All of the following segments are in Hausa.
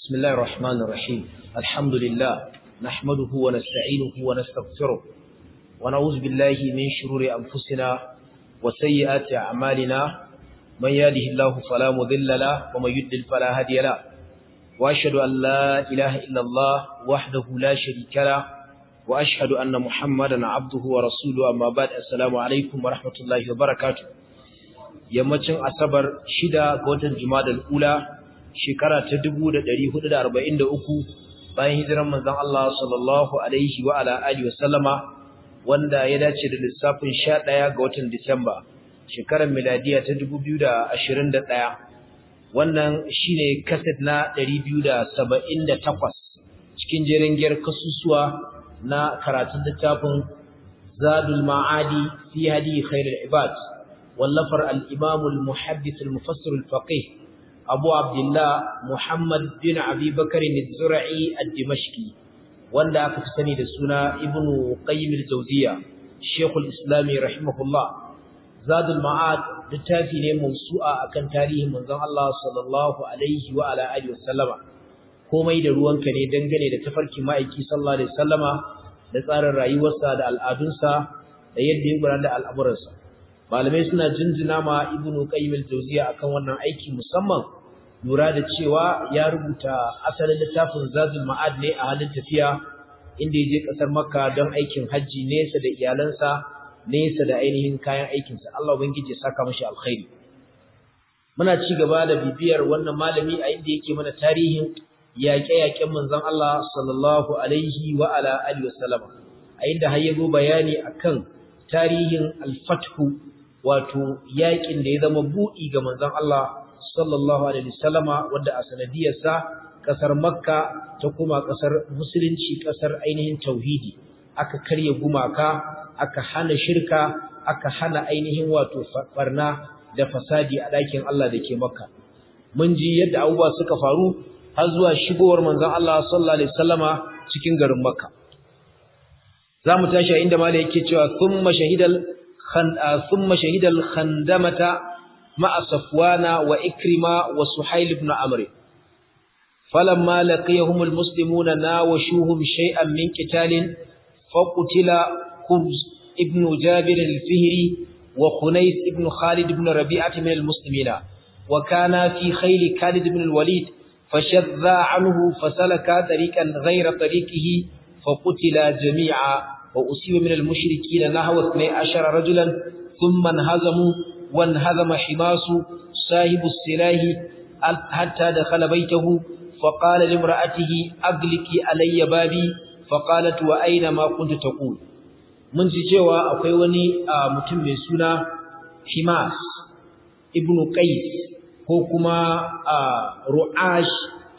بسم الله الرحمن الرحيم الحمد لله نحمده ونستعينه ونستغفره ونعوذ بالله من شرور أنفسنا وسيئات أعمالنا من يهده الله فلا مضل له ومن يضلل فلا هادي له وأشهد أن لا إله إلا الله وحده لا شريك له وأشهد أن محمدا عبده ورسوله أما بعد السلام عليكم ورحمة الله وبركاته yammacin asabar shida ga watan jumadal ula shekara ta 1443 bayan hijiran manzon Allah sallallahu alaihi wa ala alihi wasallama wanda ya dace da lissafin 11 ga watan Disamba shekarar miladiya ta 2021 wannan shine kaset na 278 cikin jerin giyar kasusuwa na karatun littafin Zadul Ma'adi fi hadi khairul ibad wallafar al-Imam al-Muhaddith al-Mufassir al-Faqih Abu Abdullah Muhammad bin Abi Bakr al-Zura'i al-Dimashqi wanda aka fi sani da suna Ibn Qayyim al-Jawziyya Sheikh al-Islam rahimahullah Zadul Ma'ad littafi ne mawsu'a akan tarihin manzon Allah sallallahu alaihi wa ala alihi wasallama komai da ruwanka ne dangane da tafarki ma'aiki sallallahu alaihi wasallama da tsarin rayuwarsa da al'adunsa da yadda ya gudanar da al'amuransa malamai suna jinjina ma ibnu qayyim al-jawziya akan wannan aiki musamman lura da cewa ya rubuta asalin littafin zazul ma'ad ne a halin tafiya inda ya je kasar makka don aikin hajji nesa da iyalansa nesa da ainihin kayan aikinsa Allah ubangiji ya saka mashi alkhairi muna ci gaba da bibiyar wannan malami a inda yake mana tarihin yaƙe-yaƙen manzon Allah sallallahu alaihi wa ala alihi wasallam a inda har yazo bayani akan tarihin al-fathu wato yaƙin da ya zama buɗi ga manzon Allah sallallahu alaihi wasallama wanda a sanadiyarsa kasar Makka ta kuma kasar musulunci kasar ainihin tauhidi aka karya gumaka aka hana shirka aka hana ainihin wato farna da fasadi a ɗakin Allah da ke Makka mun ji yadda abubuwa suka faru har zuwa shigowar manzon Allah sallallahu alaihi wasallama cikin garin Makka zamu tashi inda malai yake cewa thumma shahidal khan thumma shahidal khandamata ma'a safwana wa ikrima wa suhail ibn amr falamma laqiyahum almuslimuna nawashuhum shay'an min qitalin faqutila khubz ibn jabir al-fihri wa khunais ibn khalid ibn rabi'ah min almuslimina wa kana fi khayl khalid ibn al-walid فشذ عنه فسلك طريقا غير طريقه فقتل جميعا وأصيب من المشركين نحو 12 رجلا ثم انهزموا وانهزم حماس صاحب السلاح حتى دخل بيته فقال لامرأته أغلقي علي بابي فقالت وأين ما كنت تقول mun ji cewa akwai wani mutum mai suna Himas ibn Qais ko kuma ru'ash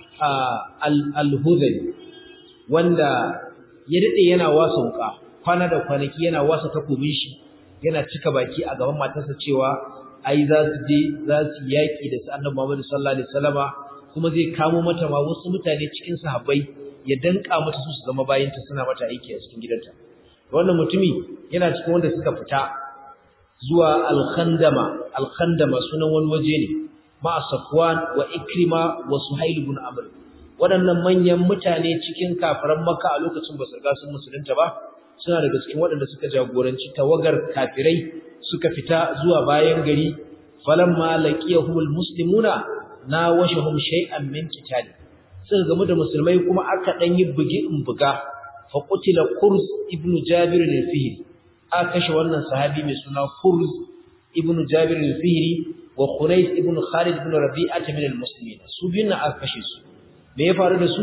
al-hudhali wanda ya dade yana wasa wuka kwana da kwanaki yana wasa takobin shi yana cika baki a gaban matarsa cewa ai za su je za su yaki da su annabi Muhammad sallallahu alaihi wasallama kuma zai kamo mata ma wasu mutane cikin sahabbai ya danka mata su su zama bayinta suna mata aiki a cikin gidanta wannan mutumi yana cikin wanda suka fita zuwa al-khandama al-khandama sunan wani waje ne ma Safwan wa Ikrima wa Suhail ibn Amr waɗannan manyan mutane cikin kafiran Makka a lokacin ba su riga sun musulunta ba suna daga cikin waɗanda suka jagoranci tawagar kafirai suka fita zuwa bayan gari falamma laqiyahumul muslimuna nawashahum shay'an min qitali suka gamu da musulmai kuma aka dan yi bugi in buga fa qutila Qurs ibn Jabir al-Fihri aka kashe wannan sahabi mai suna Qurs ibn Jabir al-Fihri wa Khunais ibn Khalid ibn Rabi'ah min al-muslimin su biyun aka kashe su me ya faru da su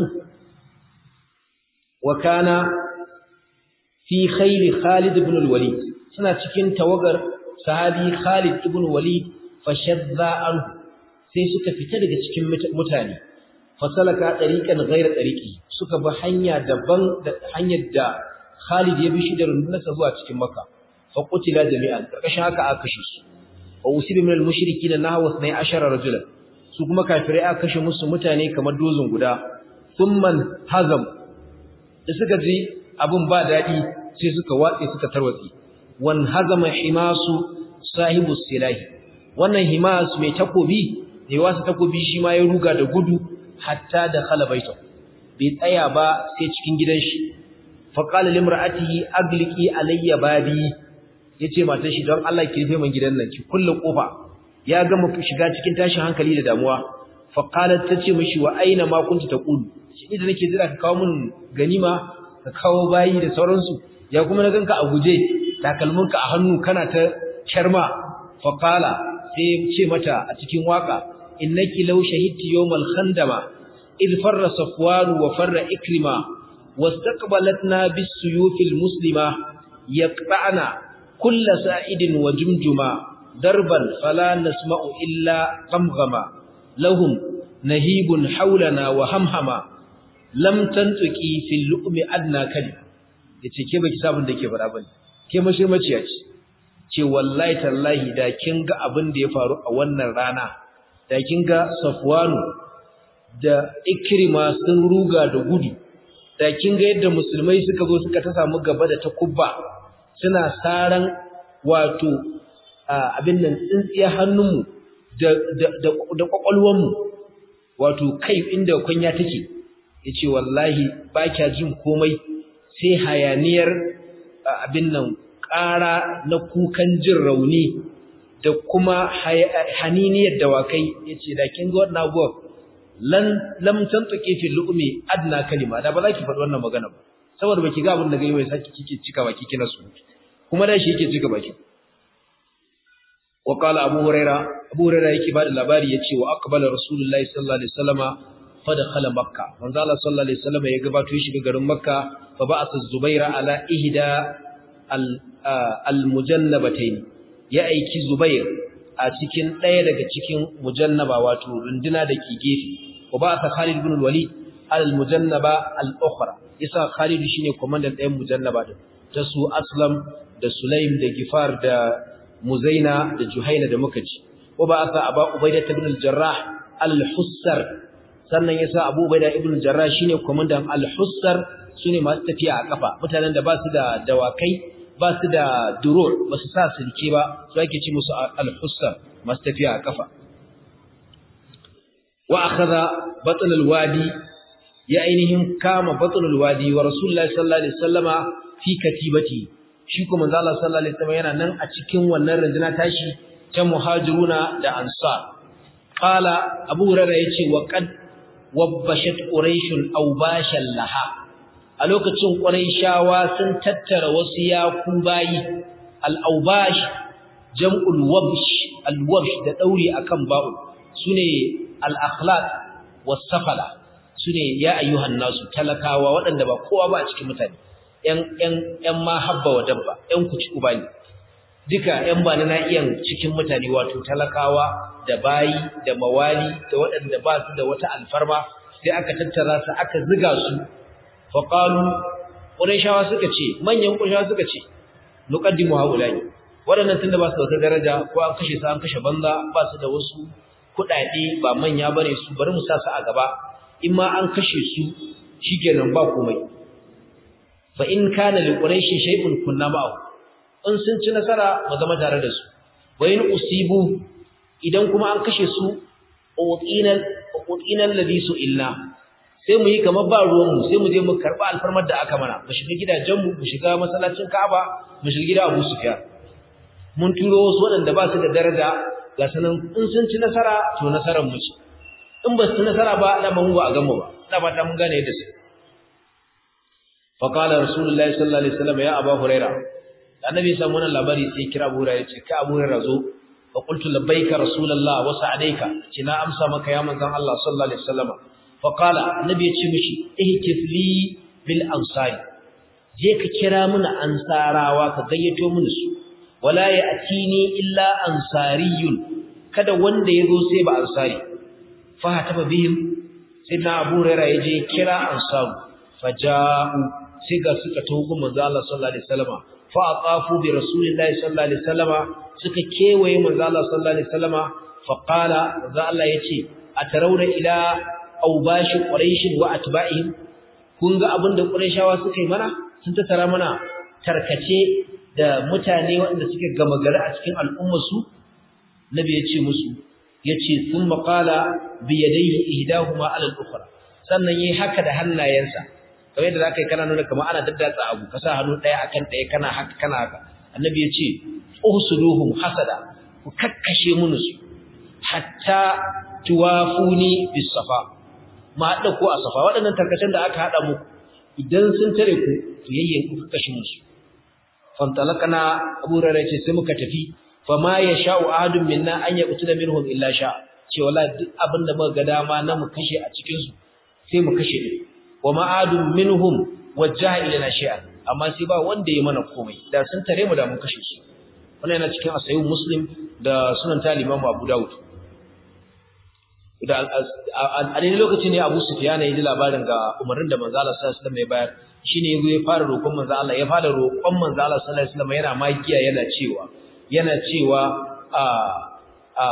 wa kana fi khayl Khalid ibn al-Walid suna cikin tawagar sahabi Khalid ibn Walid fashadda anhu sai suka fita daga cikin mutane fasalaka tariqan ghayra tariqi suka bi hanya daban da hanyar da Khalid ya bi shi da rundunarsa zuwa cikin Makka fa qutila jami'an karkashin haka aka kashe su wa usiba min al-mushrikin nahwa 12 rajulan su kuma kafirai aka kashe musu mutane kamar dozin guda thumman hazam da suka ji abun ba dadi sai suka watse suka tarwatsi wan hazama himasu sahibu silahi wannan himas mai takobi ne wasu takobi shi ma ya ruga da gudu hatta dakhala baytahu bai tsaya ba sai cikin gidan shi fa qala limra'atihi agliqi alayya babi yace matar shi don Allah ki rufe min gidan nan ki kulle kofa ya gama shiga cikin tashin hankali da damuwa fa qalat tace mishi wa aina ma kunta taqulu shi da nake jira ka kawo min ganima ka kawo bayi da sauransu ya kuma na ganka a guje takalminka a hannu kana ta sharma fa qala sai ce mata a cikin waka innaki law shahidti yawmal khandama id farra safwan wa farra ikrima wastaqbalatna bis suyufil muslima yaqta'na kull sa'idin wa jumjuma darban fala nasma'u illa qamghama lahum nahibun hawlana wa hamhama lam tantuki fil lu'mi adna kali yace ke baki sabun da ke fara bane ke mashirmaciya ce ce wallahi tallahi da kin ga abin da ya faru a wannan rana da kin ga Safwanu da Ikrima sun ruga da gudu da kin ga yadda musulmai suka zo suka ta samu gaba da takubba suna saran wato abin nan tsintsiya hannunmu da da da kwakwalwanmu wato kai inda kunya take yace wallahi ba kya jin komai sai hayaniyar abin nan ƙara na kukan jin rauni da kuma haniniyar dawakai yace da kin ga wannan abuwa lan lam tantuki fi lu'mi adna kalima da ba za ki faɗi wannan magana ba saboda baki ga abin da ga yi saki kike cika baki kina su kuma da shi yake cika baki wa qala abu huraira abu huraira yake bada labari yace wa aqbala rasulullahi sallallahu alaihi wasallama fa dakhala makka manzo Allah sallallahu alaihi wasallama ya gabato shi ga garin makka fa ba'atha zubaira ala ihda al-mujannabatayn ya aiki Zubair a cikin ɗaya daga cikin mujannaba wato runduna da ke gefe wa ba sa Khalid ibn al-Walid al-mujannaba al-ukhra isa Khalid shine komandan ɗayan mujannaba din ta su Aslam da Sulaim da Gifar da Muzaina da Juhaina da muka ci wa ba sa Aba Ubaidah ibn al-Jarrah al-Hussar sannan yasa Abu Ubaidah ibn al-Jarrah shine komandan al-Hussar sune masu tafiya a kafa mutanen da ba su da dawakai ba su da durur ba su sa silke ba su ake ci musu al-hussar masu tafiya a kafa wa akhadha batn al-wadi ya ainihin kama batn al-wadi wa rasulullahi sallallahu alaihi wasallama fi katibati shi kuma manzo Allah sallallahu alaihi wasallam yana nan a cikin wannan rundunar tashi ta muhajiruna da ansar qala abu hurairah yace wa qad wabbashat quraishun aw bashan laha a lokacin shawa sun tattara wasu yaku bayi al-awbash jam'ul wabsh al-wabsh da dauri akan ba'u sune al-akhlaq was-safala sune ya ayyuhan nasu talakawa waɗanda ba kowa ba a cikin mutane ƴan ƴan ƴan ma habba wa dabba ƴan kuci uba ne duka ƴan ba na iyan cikin mutane wato talakawa da bayi da mawali da waɗanda ba su da wata alfarma sai aka tattara su aka ziga su faƙalu ƙurishawa suka ce manyan ƙurishawa suka ce nuƙaddimu haulani waɗannan tunda ba su da wata daraja ko an kashe su an kashe banza ba su da wasu kuɗaɗe ba manya bane su bari mu sa su a gaba in ma an kashe su shikenan ba komai fa in kana li quraishi shay'un kunna ma'ahu in sun ci nasara mu zama tare da su wa in usibu idan kuma an kashe su utinal utinal ladhi illa sai mu yi kamar ba ruwanmu sai mu je mu karɓi alfarmar da aka mana mu shiga gidajenmu mu shiga masallacin Ka'aba mu shiga gida Abu Sufyan mun turo wasu waɗanda ba su da daraja ga sanan in sun ci nasara to nasarar mu ce in ba su nasara ba da mun ba a gamu ba ina fata mun gane yadda su fa qala rasulullahi sallallahu alaihi wasallam ya abu huraira annabi ya samu wannan labari sai kira abu huraira ce ka abu huraira zo fa qultu labbaika rasulullah wa sa'adaika ce na amsa maka ya manzon Allah sallallahu alaihi wasallam faƙala annabi ya ce mishi ihtif li bil ansari je ka kira muna ansarawa ka gayyato mini su wala ya atini illa ansariyun kada wanda ya zo sai ba ansari fa hataba bihim sai na abu rera ya je kira ansaru faja'u sai ga suka tawo manzo Allah sallallahu alaihi wasallam fa aqafu bi rasulillahi sallallahu alaihi wasallam suka kewaye manzo Allah sallallahu alaihi wasallam fa qala manzo Allah yace atarawna ila aubashi quraishin wa atba'ihim kun ga abinda quraishawa suka yi mana sun tattara mana tarkace da mutane waɗanda suke gama gari a cikin al'ummar su nabi ya ce musu yace thumma qala bi yadayhi ihdahuma ala al-ukhra sannan yayi haka da hannayensa kamar yadda zaka yi kana nuna kamar ana daddatsa abu ka sa hannu daya akan daya kana haka kana haka annabi yace uhsuduhum hasada ku kakkashe mun su hatta tuwafuni bis safa ma hada ko a safa waɗannan tarkacen da aka hada muku idan sun tare ku to yayyen ku kakkashe mun su fantalakana abu rara ce sai muka tafi fama ya sha'u ahadun minna an ya kutu da minhum illa sha ce wala duk abin da muka ga dama na mu kashe a cikin su sai mu kashe ne wa ma ahadun minhum wajjaha ilana shay'an amma sai ba wanda ya mana komai da sun tare mu da mun kashe su wannan yana cikin asayu muslim da sunan ta imam abu daud da a daidai lokacin ne abu sufyan ya ji labarin ga umarnin da manzo Allah sallallahu alaihi wasallam ya bayar shine yazo ya fara roƙon manzo Allah ya fara roƙon manzo Allah sallallahu alaihi wasallam yana magiya yana cewa yana cewa a a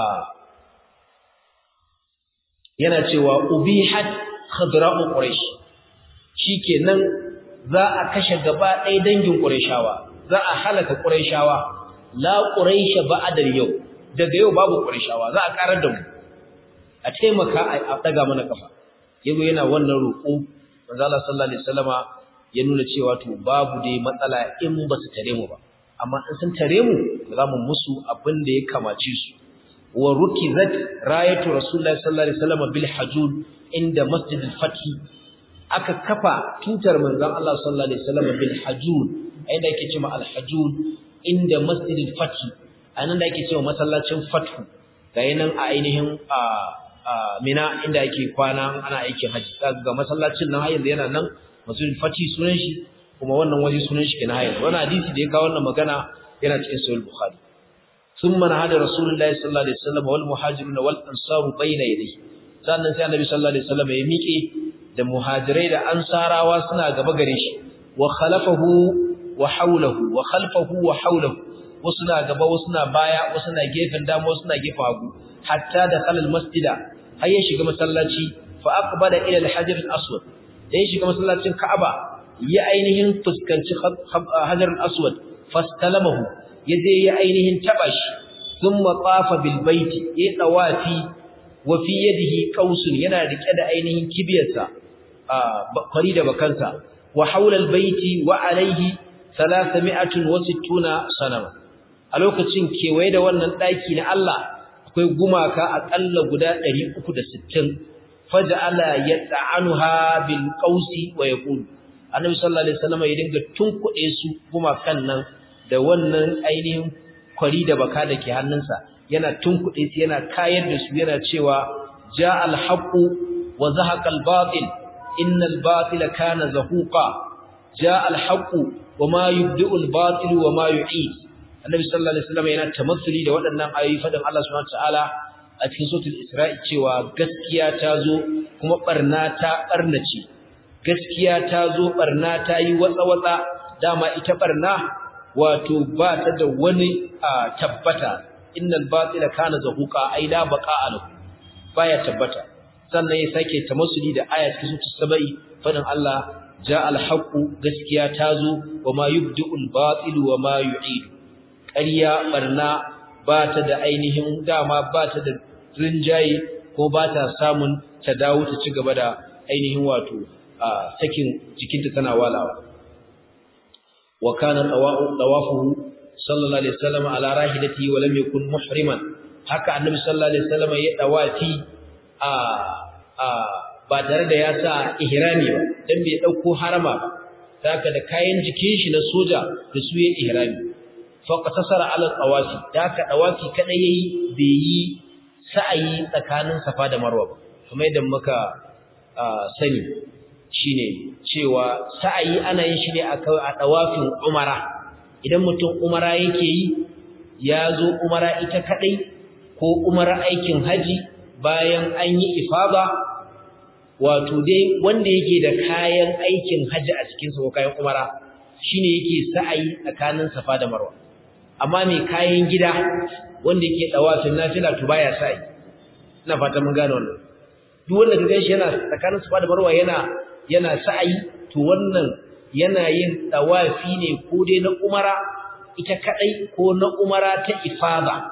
yana cewa ubihat khadra'u quraish shikenan za a kashe gaba ɗaya dangin qurayshawa za a halaka qurayshawa la quraish ba'da yau daga yau babu qurayshawa za a karar da mu a taimaka a daga mana kafa yago yana wannan roƙo manzo Allah sallallahu alaihi wasallama ya nuna cewa to babu dai matsala in ba su tare mu ba amma in sun tare mu za mu musu abin da ya kamace su wa rukizat rayatu rasulullahi sallallahu alaihi wasallam bil hajul inda masjidil fathi aka kafa tutar manzon Allah sallallahu alaihi wasallam bil hajul inda yake cewa al hajul inda masjidil fathi anan da yake cewa masallacin fathu ga yanan a ainihin a mina inda yake kwana ana aikin haji ga masallacin nan har yanzu yana nan masjidil fathi sunan shi kuma wannan waje sunan shi kenan hayar wannan hadisi da ya kawo wannan magana yana cikin sahih bukhari thumma nahada rasulullahi sallallahu alaihi wasallam wal muhajirun wal ansaru bayna yadayhi sannan sai annabi sallallahu alaihi wasallam ya miƙe da muhajirai da ansarawa suna gaba gare shi wa khalafahu wa hawlahu wa khalfahu wa hawlahu wasu na gaba wasu na baya wasu na gefen dama wasu na gefen hagu hatta da khalal masjida har ya shiga masallaci fa aqbala ila al-hajar al-aswad da ya shiga masallacin ka'aba ya ainihin fuskanci hajar al-aswad fastalamahu ya je ya ainihin taba shi thumma tafa bil baiti ya dawafi wa fi yadihi qausun yana rike da ainihin kibiyarsa kwari da bakansa wa haula al-baiti wa alaihi 360 sanama a lokacin kewaye da wannan daki na Allah akwai gumaka akalla guda 360 faj'ala yata'anuha bil qausi wa yaqulu annabi sallallahu alaihi wasallam ya dinga tunkuɗe su gumakan nan da wannan ainihin kwari da baka da ke hannunsa yana tunkuɗe su yana kayar da su yana cewa ja al-haqu wa zahaqa al-batil innal batila kana zahuqa ja al-haqu wa ma yubdi'u al-batil wa ma yu'id annabi sallallahu alaihi wasallam yana tamassuli da waɗannan ayoyi fadan Allah subhanahu wa ta'ala a cikin suratul isra'i cewa gaskiya ta zo kuma barna ta barnace gaskiya ta zo barna ta yi watsa-watsa dama ita barna wato ba ta da wani tabbata innal batila kana zahuqa ai la baqa lahu baya tabbata sannan ya sake tamassuli da aya cikin sura sabai fadin Allah ja al haqu gaskiya ta zo wa ma yubdi'ul batil wa ma yu'id ƙarya barna ba ta da ainihin dama ba ta da rinjaye ko ba ta samun ta dawo ta ci gaba da ainihin wato sakin jikinta tana walawa wa kana tawafuhu sallallahu alaihi wasallam ala rahilatihi wa lam yakun muhriman haka annabi sallallahu alaihi wasallam ya dawafi a a ba tare da ya sa ihrami ba dan bai dauko harama ba haka da kayan jikin shi na soja da su ya ihrami fa qatasara ala tawafi haka dawafi kada yayi bai yi sa'ayi tsakanin safa da marwa ba kuma idan muka sani shine cewa sa'ayi ana yin shi ne a dawafin umara idan mutum umara yake yi ya zo umara ita kadai ko umara aikin haji bayan an yi ifada wato dai wanda yake da kayan aikin haji a cikinsa ko kayan umara shine yake sa'ayi tsakanin safa da marwa amma mai kayan gida wanda yake dawafin nafila to baya sa'ayi ina fata mun gane wannan duk wanda ka ganshi yana tsakanin safa da marwa yana yana sa'ayi to wannan yana yin tawafi ne ko dai na umara ita kadai ko na umara ta ifada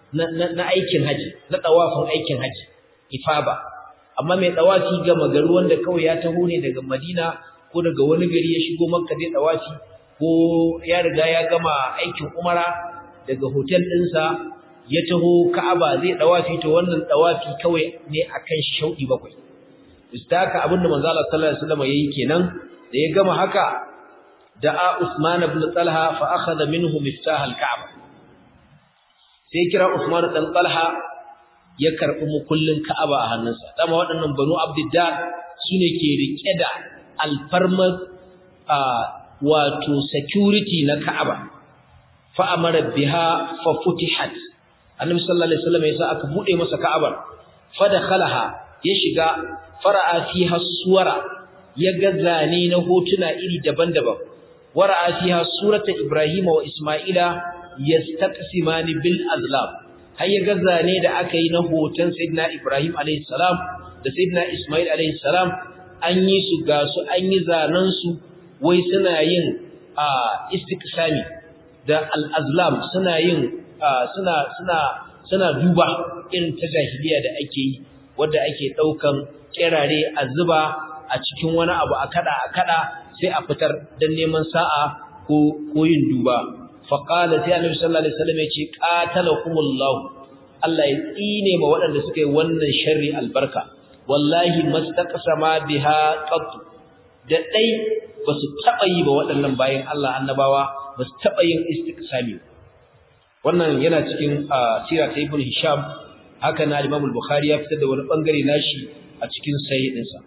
na aikin haji na tawafin aikin haji ifaba amma mai tawafi ga magaru wanda kawai ya taho ne daga Madina ko daga wani gari ya shigo Makka zai tawafi ko ya riga ya gama aikin umara daga hotel ɗinsa ya taho Ka'aba zai tawafi to wannan tawafi kawai ne akan shi shaudi bakwai istaka abinda manzo Allah sallallahu alaihi wasallam yayi kenan da ya gama haka da'a Usman ibn Talha fa akhadha minhu miftah al-Ka'bah sai kira Usman dan Talha ya karbi mukullin Ka'aba a hannunsa dama waɗannan Banu Abdiddar sune ke rike da alfarmar wato security na Ka'aba fa amara biha fa futihat Annabi sallallahu alaihi wasallam yasa aka bude masa Ka'abar fa dakhalaha ya shiga fara'a fiha suwara ya ga zane na hotuna iri daban-daban wara'a fiha surata Ibrahim wa Isma'ila yastaqsimani bil azlam har ya ga zane da aka yi na hoton Sayyidina Ibrahim alayhi salam da Sayyidina Isma'il alayhi salam an yi su ga su an yi zanen su wai suna yin istiqsami da al azlam suna yin suna suna suna duba irin ta jahiliya da ake yi wanda ake daukan kirare a zuba a cikin wani abu a kada a kada sai a fitar dan neman sa'a ko ko yin duba fa qala sai annabi sallallahu alaihi wasallam yace qatalakumullah Allah ya tsine ma waɗanda suka yi wannan sharri albarka wallahi mastaqsama biha qat da dai basu taba yi ba waɗannan bayan Allah annabawa basu taba yin istiqsami wannan yana cikin sira ta ibn hisham haka na Imam al-Bukhari ya fitar da wani bangare nashi a cikin sahihinsa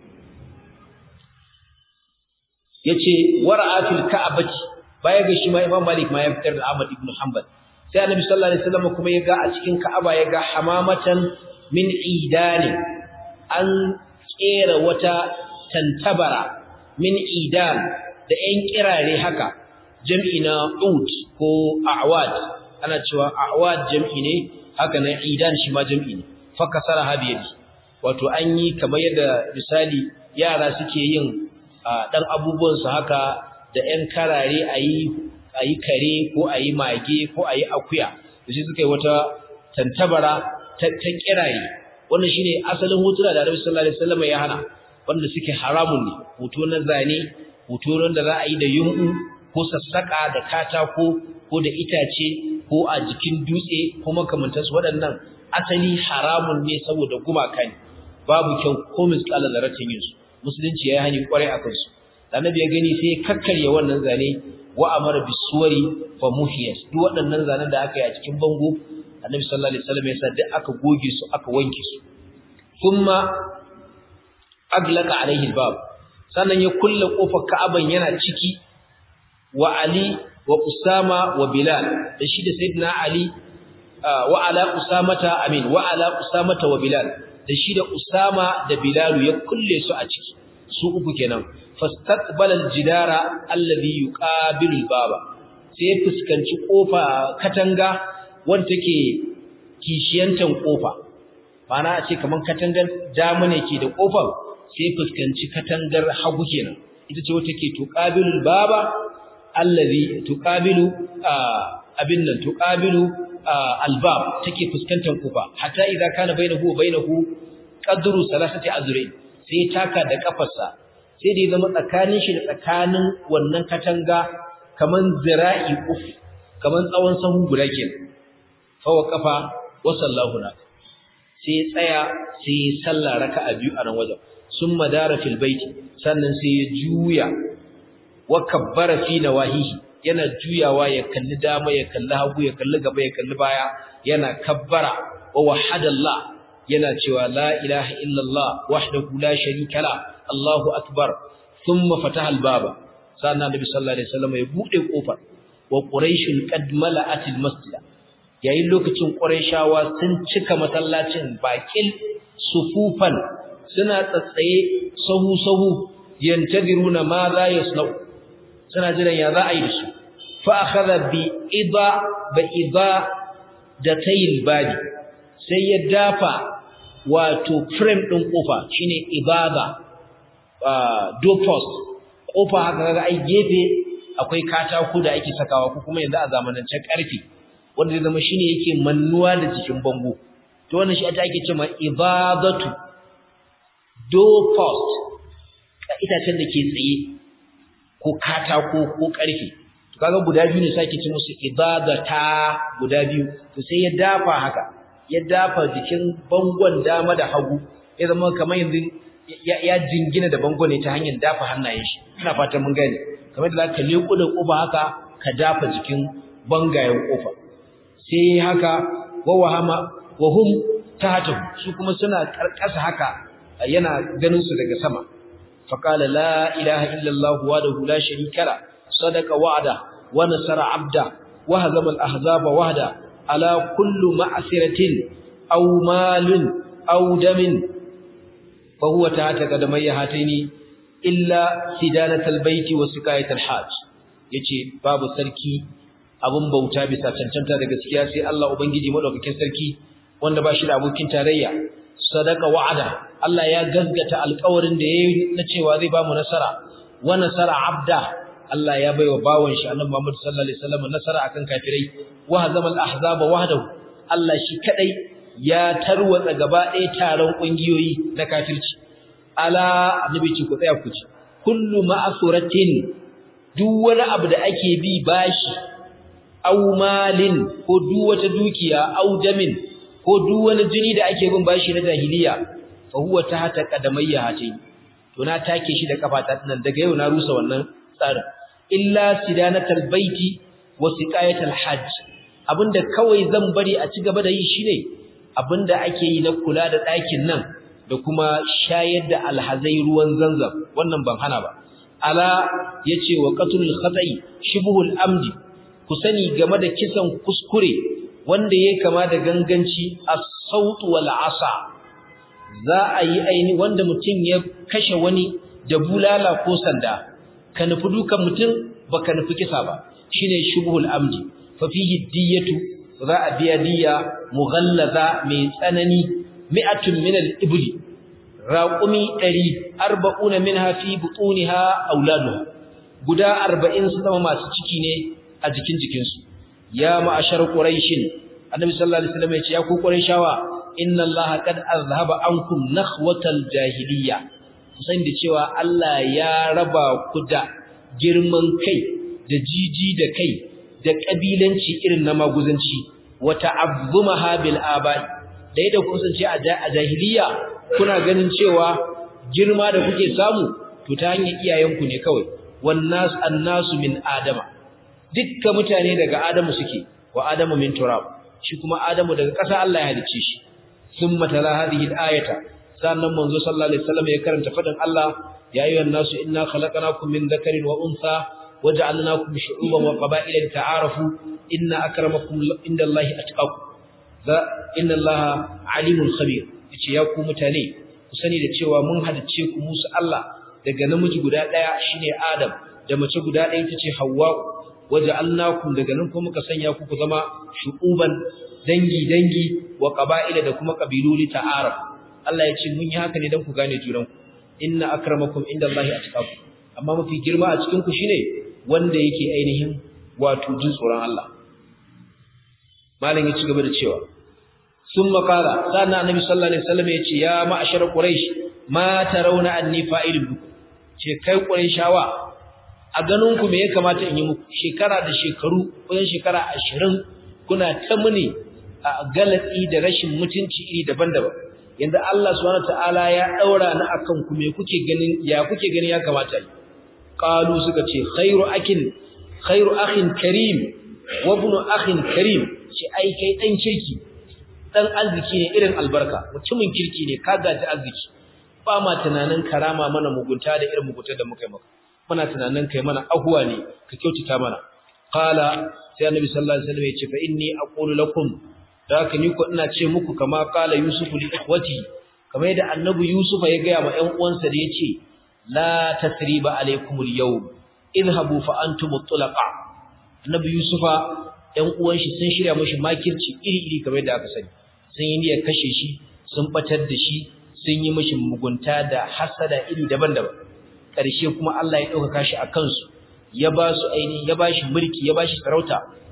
yace wara'a fil ka'bati baya ga shi ma Imam Malik ma ya fitar da Ahmad ibn Hanbal sai Annabi sallallahu alaihi wasallam kuma ya ga a cikin Ka'aba ya ga hamamatan min idani an kera wata tantabara min idan da ƴan kirare haka jam'i na ud ko a'wad ana cewa a'wad jam'i ne haka na idan shi ma jam'i ne fa kasara habiyadi wato an yi kamar yadda misali yara suke yin dan abubuwan su haka da ƴan karare ayi ayi kare ko ayi mage ko ayi akuya sai suka yi wata tantabara ta ta kiraye wannan shine asalin hotuna da Annabi sallallahu alaihi wasallam ya hana wanda suke haramun ne hoto na zane hoto wanda za a yi da yunku ko sassaka da katako ko da itace ko a jikin dutse ko makamantansu waɗannan asali haramun ne saboda gumaka ne babu kyau ko misƙala zaratin yin su musulunci ya hani kwarai a kansu annabi ya gani sai ya kakkarya wannan zane wa amara bisuwari fa muhiyas duk waɗannan zanen da aka yi a cikin bango annabi sallallahu alaihi wasallam ya sa duk aka goge su aka wanke su thumma aglaqa alaihi albab sannan ya kulle kofar ka'aban yana ciki wa ali wa usama wa bilal da shi da sayyidina ali wa ala usamata amin wa ala usamata wa bilal da shi da usama da bilal ya kulle su a ciki su uku kenan fastaqbala aljidara alladhi yuqabilu albaba sai ya fuskanci kofa katanga wanda take kishiyantan kofa mana a ce kaman katangar dama ne ke da kofar sai fuskanci katangar hagu kenan ita ce wata ke tuqabilu albaba alladhi tuqabilu abin nan tuqabilu albab take fuskantar kofa hatta idza kana bainahu wa bainahu qadru salasati azrain sai taka da kafarsa sai da ya zama tsakanin shi da tsakanin wannan katanga kaman zira'i uf kaman tsawon sahu guda kenan fa wa kafa wa sallahu na sai tsaya sai sallah raka'a biyu a nan wajen summa dara fil baiti sannan sai ya juya wa kabbara fi nawahihi yana juyawa ya kalli dama ya kalli hagu ya kalli gaba ya kalli baya yana kabbara wa wahadallah yana cewa la ilaha illallah wahdahu la sharika la Allahu akbar thumma fataha al-baba sannan Nabi sallallahu alaihi wasallam ya bude kofar wa quraish qad mala'at al-masjid yayin lokacin quraishawa sun cika masallacin bakil sufufan suna tsatsaye sahu sahu yantadiruna ma za yasnau suna jiran ya za a yi da su fa akhadha bi ida ba ida da tayil badi sai ya dafa wato frame din kofa shine ibada door post kofa haka kaga ai gefe akwai katako da ake sakawa ko kuma yanzu a zamanance karfi wanda zai zama shine yake mannuwa da jikin bango to wannan shi ake cewa ibadatu door post itacen da ke tsaye ko katako ko karfe to kaga guda biyu ne sake ci musu ibadata guda biyu to sai ya dafa haka ya dafa jikin bangon dama da hagu ya zama kamar yanzu ya jingina da bangon ne ta hanyar dafa hannayen shi ina fatan mun gane kamar da zaka leko da kofa haka ka dafa jikin bangayen kofa sai haka wa wahama wa hum tahatu su kuma suna karkasa haka yana ganin su daga sama faqala la ilaha illa allah wahdahu la sharika la sadaqa wa'da wa nasara 'abda wa hazama al-ahzaba wahda ala kullu ma'siratin aw malin aw damin fa huwa tahta qadamayya hataini illa sidanatal baiti wa siqayatal hajj yace babu sarki abun bauta bisa cancanta da gaskiya sai Allah ubangiji madaukakin sarki wanda ba shi da abokin tarayya sadaka wa'ada Allah ya gazgata alƙawarin da yayi na cewa zai ba mu nasara wa nasara abda Allah ya baiwa bawon shi Annabi Muhammad sallallahu alaihi wasallam nasara akan kafirai wa hazama al-ahzaba wahdahu Allah shi kadai ya tarwatsa gaba ɗaya taron kungiyoyi na kafirci ala annabi ce ku tsaya ku ci kullu ma'suratin duk wani abu da ake bi bashi aw malin ko duk wata dukiya aw damin ko duk wani jini da ake bin bashi na jahiliya fa huwa tahta qadamayya hatin to na take shi da kafata nan daga yau na rusa wannan tsarin illa sidanatal baiti wa siqayatal hajj abinda kawai zan bari a ci gaba da yi shine abinda ake yi na kula da ɗakin nan da kuma shayar da alhazai ruwan zanzam wannan ban hana ba ala yace wa qatlul khata'i shibhul amdi ku sani game da kisan kuskure wanda yake kama da ganganci as-saut wal asa za a yi aini wanda mutum ya kashe wani da bulala ko sanda ka nufi dukan mutum baka nufi kisa ba shine shibhul amdi fa fihi diyatu za a biya diya mughallaza mai tsanani mi'atun min al-ibli raqumi 100 arba'una minha fi butuniha auladuha guda 40 su zama masu ciki ne a jikin jikin su ya ma'ashar quraishin annabi sallallahu alaihi wasallam ya ce ya ku quraishawa inna allaha qad azhaba ankum nakhwatal jahiliyya kusan da cewa Allah ya raba ku da girman kai da jiji da kai da kabilanci irin na maguzanci wa ta'azzumaha bil aba'i da yadda kun san ce a jahiliya kuna ganin cewa girma da kuke samu to ta hanyar iyayenku ne kawai wannas annasu min adama dukka mutane daga adamu suke wa adamu min turab shi kuma adamu daga ƙasa Allah ya halicce shi thumma tala hadhihi al-ayata sannan manzo sallallahu alaihi wasallam ya karanta fadin Allah ya ayyuhan nasu inna khalaqnakum min dhakarin wa untha waja'alnakum shu'uban wa qaba'ila lita'arafu inna akramakum indallahi atqakum da inna allaha alimul khabir yace ya ku mutane ku sani da cewa mun hadace ku musu Allah daga namiji guda daya shine Adam da mace guda daya tace Hawwa waja'alnakum daga nan kuma muka sanya ku ku zama shu'uban dangi dangi wa qaba'ila da kuma kabilu li ta'aruf Allah yace mun yi haka ne dan ku gane juran ku inna akramakum indallahi atqakum amma mafi girma a cikin ku shine wanda yake ainihin wato jin tsoron Allah malam ya ci gaba da cewa sun makala sannan annabi sallallahu alaihi wasallam ya ce ya ma'ashar quraish ma tarawna anni fa'ilun bikum ce kai qurayshawa a ganin ku me ya kamata in yi muku shekara da shekaru kusan shekara 20 kuna ta muni a galatsi da rashin mutunci iri daban-daban yanda Allah subhanahu wataala ya daura ni akan ku me kuke ganin ya kuke ganin ya kamata yi qalu suka ce khairu akin khairu akhin karim wa ibnu akhin karim ce ai kai dan kirki dan arziki ne irin albarka mutumin kirki ne ka gaji arziki ba ma tunanin karama mana mugunta da irin mugunta da muka yi maka muna tunanin kai mana ahuwa ne ka kyautata mana qala sai annabi sallallahu alaihi wasallam ya ce fa inni aqulu lakum da haka ni ko ina ce muku kama qala yusufu li ikhwati kamar yadda annabi yusufa ya ga ma ƴan uwansa da yace la tasriba alaikumul yawm idhabu fa antum tulaqa annabi yusufa ɗan uwan shi sun shirya mashi makirci iri-iri kamar yadda aka sani sun yi niyyar kashe shi sun batar da shi sun yi mashi mugunta da hasada iri daban-daban ƙarshe kuma Allah ya ɗaukaka shi a kansu ya ba su ainihin ya ba shi mulki ya ba shi sarauta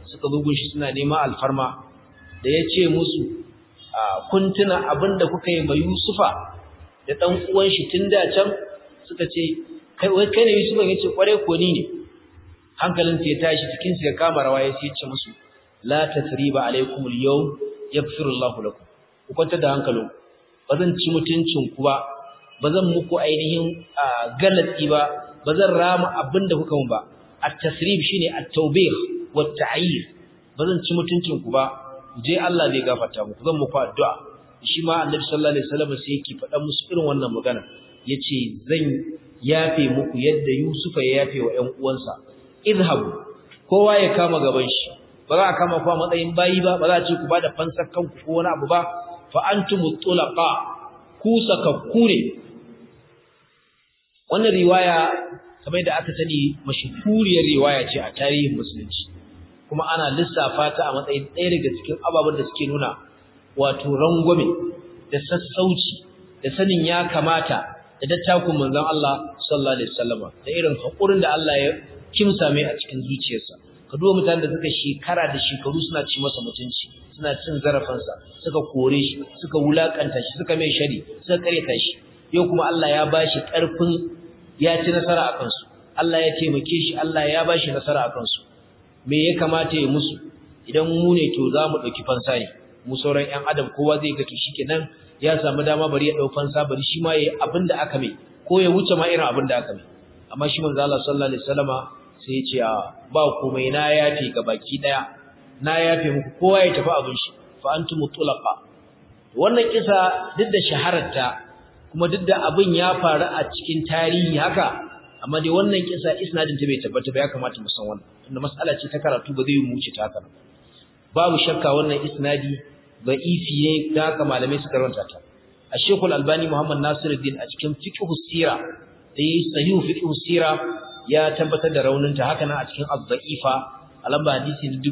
suka bugun shi suna nema alfarma da ya ce musu kun tuna abin da kuka yi ma Yusufa da ɗan uwan shi tun da can suka ce kai wai kai ne Yusufa yace kware ko ni ne hankalin ya tashi cikin su ya kama rawa ya ce musu la tasriba alaikum al-yawm yaghfiru Allahu lakum ku kwanta da hankalin ba zan ci mutuncin ku ba ba zan muku ainihin galatsi ba ba zan rama abin da kuka mun ba at-tasrib shine at-tawbih wa at-ta'yir ba zan ci mutuncin ku ba je Allah zai gafarta muku zan muku addu'a shi ma Annabi sallallahu alaihi wasallam sai yake faɗa musu irin wannan magana yace zan yafe muku yadda Yusufa ya yafe wa ƴan uwansa idhabu kowa ya kama gaban shi ba za a kama ku a matsayin bayi ba ba za a ce ku bada fansar kanku ko wani abu ba fa antum tulaqa ku sakakku ne wannan riwaya kamar da aka sani mashhuriyar riwaya ce a tarihin musulunci kuma ana lissafa ta a matsayin ɗaya daga cikin ababen da suke nuna wato rangwame da sassauci da sanin ya kamata da dattakun manzon Allah sallallahu alaihi wasallama da irin hakurin da Allah ya kimsa mai a cikin zuciyarsa ka duba mutanen da suka shekara da shekaru suna ci masa mutunci suna cin zarafinsa suka kore shi suka wulakanta shi suka mai shari suka kareta shi yau kuma Allah ya bashi karfin ya ci nasara a kansu Allah ya taimake shi Allah ya bashi nasara a kansu me ya kamata ya musu idan mu ne to za mu ɗauki fansa ne mu sauran ƴan adam kowa zai ga to shikenan ya samu dama bari ya ɗau fansa bari shi ma yayi abin da aka mai ko ya wuce ma irin abin da aka mai amma shi manzo Allah sallallahu alaihi wasallama sai ya ce ba komai na yafe ga baki daya na yafe muku kowa ya tafi abin shi fa antum tulaqa wannan kisa duk da shahararta kuma duk da abin ya faru a cikin tarihi haka amma dai wannan kisa isnadin ta bai tabbata ba ya kamata mu san wannan tunda mas'ala ce ta karatu ba zai yi muci ta haka babu shakka wannan isnadi da'ifi ne da haka malamai suka rawanta ta a shekul albani muhammad nasiruddin a cikin fiqh sira da yi sahihu fiqh sira ya tabbatar da rauninta haka nan a cikin az-za'ifa a lamba hadisi na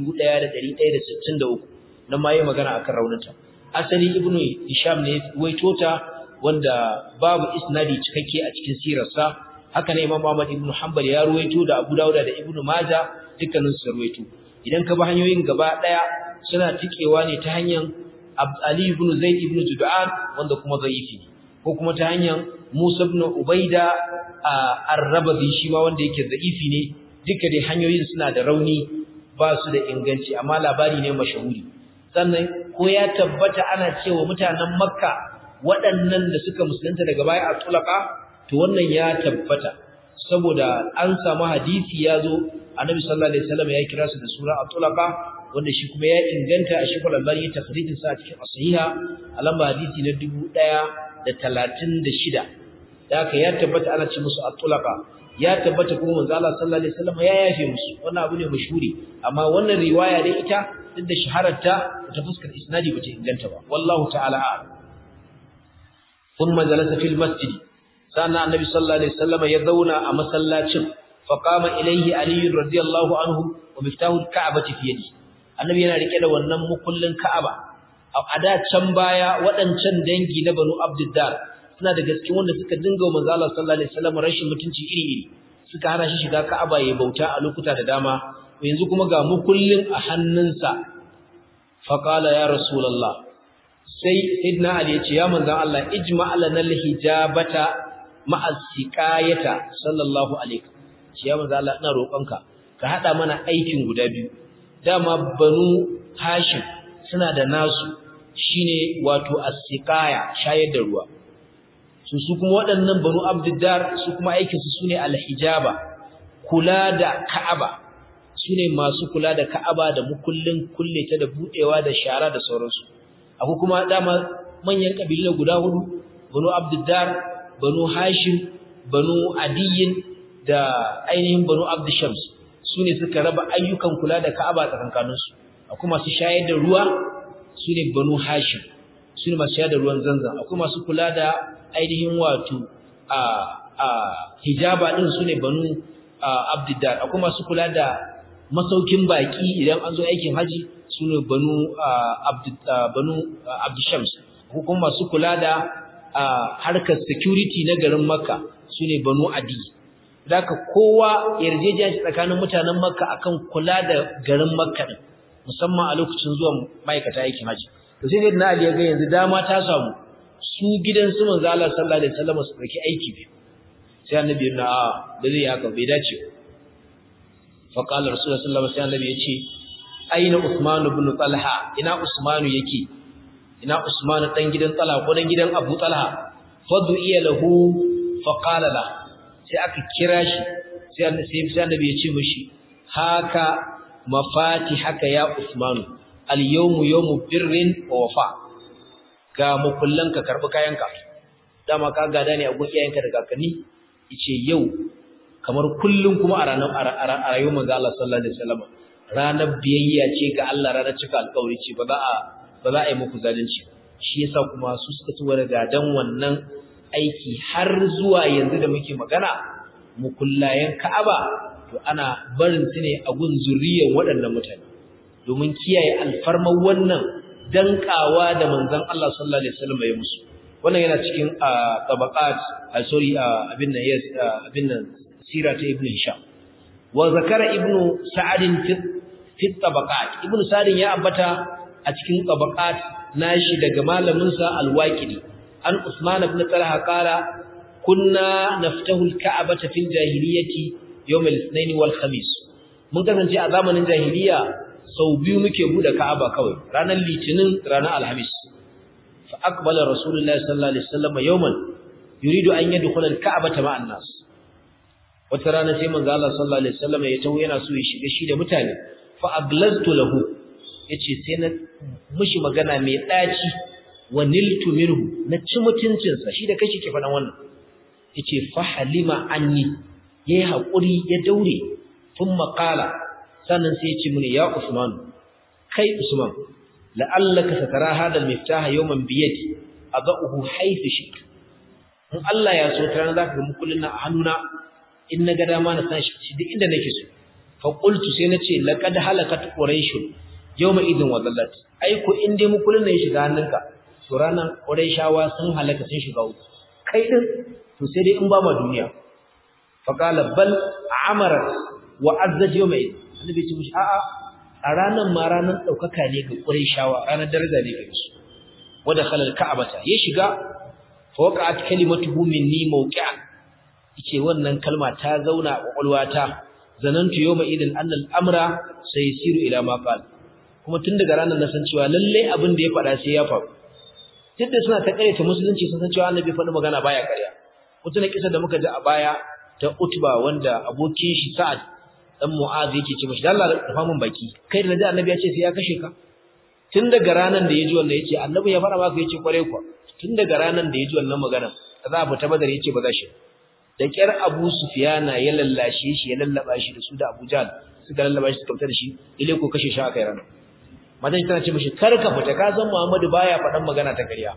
1163 nan ma yi magana akan rauninta asali ibnu hisham ne waito ta wanda babu isnadi cikakke a cikin sirarsa haka ne imam Ahmad ibn Hanbal ya ruwaito da Abu Dawud da Ibn Majah dukkanin su ruwaito idan ka bi hanyoyin gaba daya suna tikewa ne ta hanyar Ali ibn Zaid ibn Jud'an wanda kuma zaifi ko kuma ta hanyar Musa ibn Ubaida ar-Rabazi shi ma wanda yake zaifi ne duka dai hanyoyin suna da rauni ba su da inganci amma labari ne mashahuri sannan ko ya tabbata ana cewa mutanen Makka waɗannan da suka musulunta daga baya a tulaka to wannan ya tabbata saboda an samu hadisi ya zo annabi sallallahu alaihi wasallam ya kira su da sura at-tulaqa wanda shi kuma ya inganta a shekul albani ya takhrijin sa cikin as-sahiha a lamba hadisi na 1036 da haka ya tabbata ana ce musu at-tulaqa ya tabbata kuma manzo Allah sallallahu alaihi wasallam ya yafe musu wannan abu ne mashhuri amma wannan riwaya dai ita duk da shahararta ta fuskar isnadi bata inganta ba wallahu ta'ala a'lam ثم جلس في المسجد سألنا النبي صلى الله عليه وسلم يذونا أما سلاتشم فقام إليه علي رضي الله عنه ومفتاح الكعبة في يده النبي yana rike da wannan mukullin Ka'aba a da can baya waɗancan dangi na Banu Abdiddar suna da gaske wanda suka dinga wa manzo Allah sallallahu alaihi wasallam rashin mutunci iri-iri suka hana shi shiga Ka'aba ya bauta a lokuta da dama yanzu kuma ga mukullin a hannunsa faqala ya rasulullah sai Sayyidina Ali ya ce ya manzon Allah ijma' lana al-hijabata ma'a siqayata sallallahu alaihi ya manzon Allah ina roƙonka ka hada mana aikin guda biyu dama banu Hashim suna da nasu shine wato as-siqaya shayar da ruwa su su kuma waɗannan banu Abdiddar su kuma aikin su sune al-hijaba kula da Ka'aba sune masu kula da Ka'aba da mukullin kulle ta da budewa da shara da sauransu akwai kuma dama manyan kabilu guda hudu banu abdiddar banu hashim banu adiyin da ainihin banu abdishams su ne suka raba ayyukan kula da ka'aba tsakankaninsu akwai masu shayar da ruwa su ne banu hashim su ne masu shayar da ruwan zanzan akwai masu kula da ainihin wato a a hijaba din su ne banu abdiddar akwai masu kula da masaukin baki idan an zo aikin haji su ne banu abdushams ko kuma masu kula da harkar security na garin makka su ne banu adi Daka kowa yarjejiya ce tsakanin mutanen Makka akan kula da garin Makka din musamman a lokacin zuwan ma'aikata aikin haji. To sai dai na Ali ya ga yanzu dama ta samu su gidan su manzo Allah sallallahu alaihi wasallam su dauki aiki biyu. Sai annabi ya a da zai haka bai dace. Fa qala rasulullahi sallallahu alaihi wasallam ya ce aina Usman ibn Talha ina Usman yake ina Usman dan gidan Talha ko dan gidan Abu Talha fadu iya lahu fa qala la sai aka kira shi sai annabi ya ce mishi haka mafati haka ya Usman al yawmu yawmu birrin wa wafa ga mukullan ka karbi kayanka dama ka gada ne a gun iyayenka da kakanni yace yau kamar kullun kuma a ranar a rayuwar manzo Allah sallallahu alaihi wasallam ranar biyayya ce ga Allah ranar cika alƙawari ce ba za a ba za a yi muku zalunci shi yasa kuma su suka ci wani gadan wannan aiki har zuwa yanzu da muke magana mukullayen Ka'aba to ana barin su ne a gun zuriyar waɗannan mutane domin kiyaye alfarman wannan dankawa da manzon Allah sallallahu alaihi wasallam ya musu wannan yana cikin tabaqat sorry abin nan yes abin nan sira ta ibn hisham wa zakara ibn sa'ad fi fi tabaqat ibn sa'ad ya ambata a cikin tabaqat nashi daga malamin sa al-waqidi an usman ibn talha qala kunna naftahu al-ka'bata fil jahiliyyati yawm al-ithnain wal khamis mun kasance a zamanin jahiliya sau biyu muke bude ka'aba kawai ranar litinin ranar alhamis fa aqbala rasulullahi sallallahu alaihi wasallam yawman yuridu an yadkhula al-ka'bata ma'an nas wata rana sai manzo Allah sallallahu alaihi wasallam ya tawo yana so ya shiga shi da mutane fa aglaztu lahu yace sai na mishi magana mai daci wa niltu minhu na ci mutuncin sa shi da kashi ke fadan wannan yace fa halima anni yayi hakuri ya daure thumma qala sannan sai ya ce mini ya Usman kai Usman la'allaka satara hadal miftah yawman biyadi adahu haythu shik in Allah ya so tana zaka ga mukullin na a hannuna in naga dama na san shi duk inda nake so fa qultu sai nace laqad halakat quraish yawma idin wa dallat ai ko in dai mukullin ne ya shiga hannunka to ranan quraishawa sun halaka sun shiga uku kai din to sai dai in ba ma duniya fa qala bal amarat wa azzaj yawma idin annabi ce mishi a'a a ranan ma ranan daukaka ne ga quraishawa ranar daraja ne ga su wa dakhala al-ka'bata ya shiga fa waqa'at kalimatuhu minni mawqi'an yace wannan kalma ta zauna a kwakwalwata zanantu yawma idin annal amra sayasiru ila ma qala kuma tun daga ranar na san cewa lalle abin da ya faɗa sai ya faru duk da suna ta ta musulunci sun san cewa annabi faɗi magana baya ƙarya wata na kisa da muka ji a baya ta utba wanda abokin shi sa'ad dan mu'az yake ce mishi Allah rufa min baki kai da naji annabi ya ce sai ya kashe ka tun daga ranar da ya ji wannan yace annabi ya faɗa maka yace kware ku tun daga ranar da ya ji wannan magana za a fita badar yace ba za shi da kyar Abu Sufyana ya lallashe shi ya lallaba shi da su da Abu Jahl suka lallaba shi suka fita da shi ile ko kashe shi aka yi ranar madan tana ce mishi kar ka fita ka san Muhammadu baya faɗan magana ta ƙarya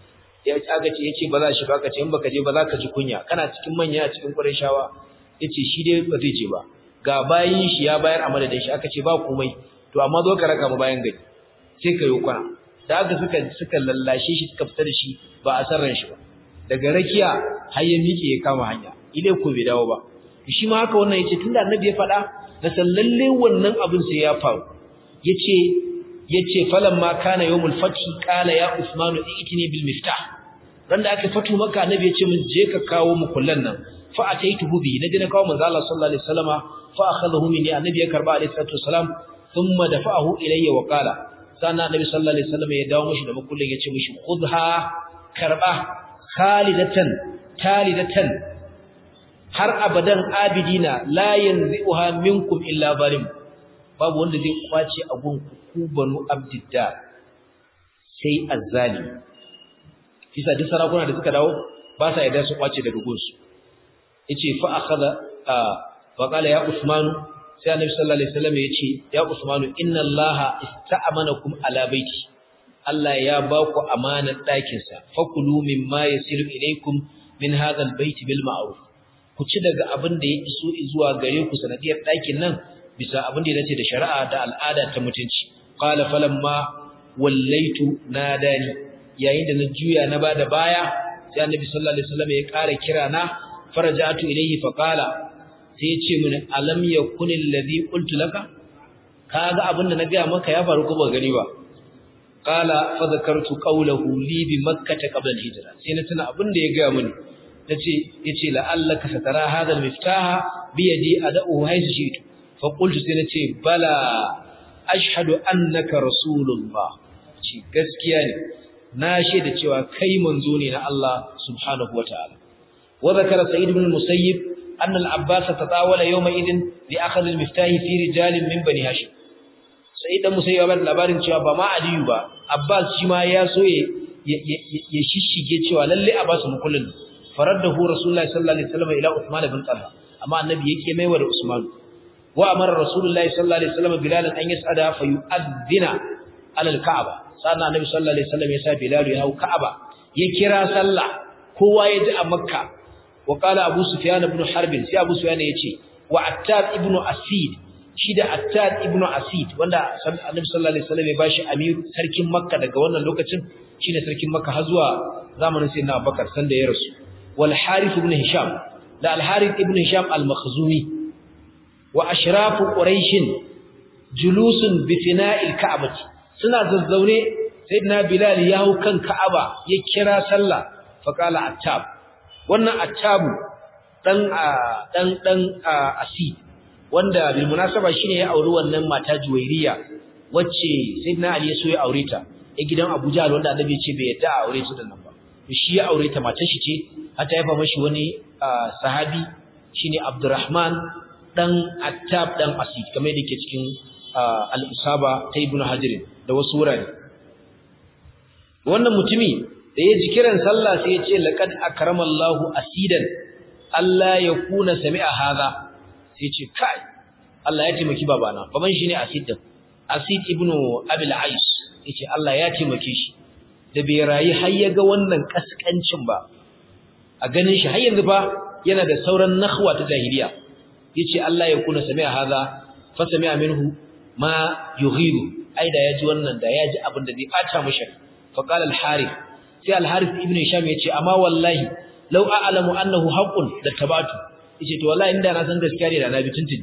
ya aka ce yace ba za shi ba ka ce in baka je ba za ka ji kunya kana cikin manya a cikin Qurayshawa yace shi dai ba zai je ba ga bayin shi ya bayar a madadin shi aka ce ba komai to amma zo ka raka mu bayan gari sai ka yi kwana da aka suka suka lallashe shi suka fita da shi ba a san ran shi ba daga rakiya har ya miƙe ya kama hanya ile ko bai dawo ba shi ma haka wannan yace tunda annabi ya faɗa na san lalle wannan abin sai ya faru yace yace falamma kana yawmul fath qala ya usman itini bil miftah dan da aka fatu maka annabi yace mun je ka kawo mu kullan nan fa ataituhu bi nabi na kawo manzo Allah sallallahu alaihi wasallama fa akhadahu minni annabi ya karba alaihi salatu wasalam thumma dafa'ahu ilayya wa qala sannan annabi sallallahu alaihi wasallama ya dawo mishi da makullin yace mishi khudha karba khalidatan talidatan har abadan abidina la yanzi'uha minkum illa zalim babu wanda zai kwace abun ku banu abdidda sai azzali kisa duk sarakuna da suka dawo ba sa yarda su kwace daga gunsu yace fa akhadha fa qala ya usman sai annabi sallallahu alaihi wasallam yace ya usman inna allaha ista'amanakum ala baiti Allah ya ba ku amanar ɗakin sa fakulu mimma yasilu ilaykum min hadha albayt bil ma'ruf ku ci daga abin da ya iso zuwa gare ku sanadiyar ɗakin nan bisa abin da ya dace da shari'a da al'ada ta mutunci qala falamma wallaitu nadani yayin da na juya na bada baya sai annabi sallallahu alaihi wasallam ya ƙara kira na farajatu ilayhi fa qala sai ya ce mini alam yakun alladhi qultu laka kaga abinda na ga maka ya faru ko ba gani ba qala fa zakartu qawluhu li bi makkah qabla al-hijra sai na tuna abinda ya ga mini nace yace la'allaka satara hadha al-miftaha bi yadi ad'u haythu shi'tu fa qultu sai nace bala ashhadu annaka rasulullah ci gaskiya ne na shaida cewa kai manzo ne na Allah subhanahu wataala wa zakara sa'id ibn musayyib أن العباس تطاول يومئذ لأخذ المفتاح في رجال من بني هاشم sai dan musayi ba labarin cewa ba ma Aliyu ba Abbas shi ma ya so ya shishige cewa lalle a basu mukullin faraddahu Rasulullahi sallallahu alaihi wasallam ila Uthman ibn Talha amma annabi yake maiwa da Usman wa amara Rasulullahi sallallahu alaihi wasallam Bilal an yas'ada fa yu'adhdhina ala al-Ka'ba sannan annabi sallallahu alaihi wasallam ya sa Bilal ya hau Ka'aba ya kira sallah kowa ya ji a Makka wa qala Abu Sufyan ibn Harb sai Abu Sufyan yace wa Attab ibn Asid shi da Attad ibn Asid wanda Annabi sallallahu alaihi wasallam ya bashi amir sarkin Makka daga wannan lokacin shine sarkin Makka har zuwa zamanin Sayyidina Abubakar sanda ya rasu wal Harith ibn Hisham da al Harith ibn Hisham al Makhzumi wa ashrafu Quraysh julusun bi fina'il Ka'bah suna zazzaune Sayyidina Bilal ya hau kan Ka'aba ya kira sallah fa qala Attab wannan Attabu dan dan dan Asid wanda bil munasaba shine ya auri wannan mata Juwairiya wacce Sayyidina Ali ya so ya aure ta a gidan Abu Jahl wanda Annabi ya ce bai yadda a aure ta da nan ba to shi ya aure ta matar shi ce har ta haifa mashi wani sahabi shine Abdurrahman dan Attab dan Asid kamar yadda yake cikin al-Isaba ta Ibn Hajar da wasu wurare wannan mutumi da ya ji kiran sallah sai ya ce laqad akramallahu asidan Allah ya kuna sami'a hadha sai ce kai Allah ya taimaki babana baban shi ne Asid din Asid ibn Abil Ais yace Allah ya taimake shi da bai rayi har ya ga wannan kaskancin ba a ganin shi har yanzu ba yana da sauran nakhwa ta jahiliya yace Allah ya kuna sami'a hadha fa sami'a minhu ma yughiru ai da yaji wannan da yaji abin da zai bata mishi fa qala al-Harith sai al-Harith ibn Hisham yace amma wallahi law a'lamu annahu haqqun da tabatu yace to wallahi inda na san gaskiya ne da na bi tuntuni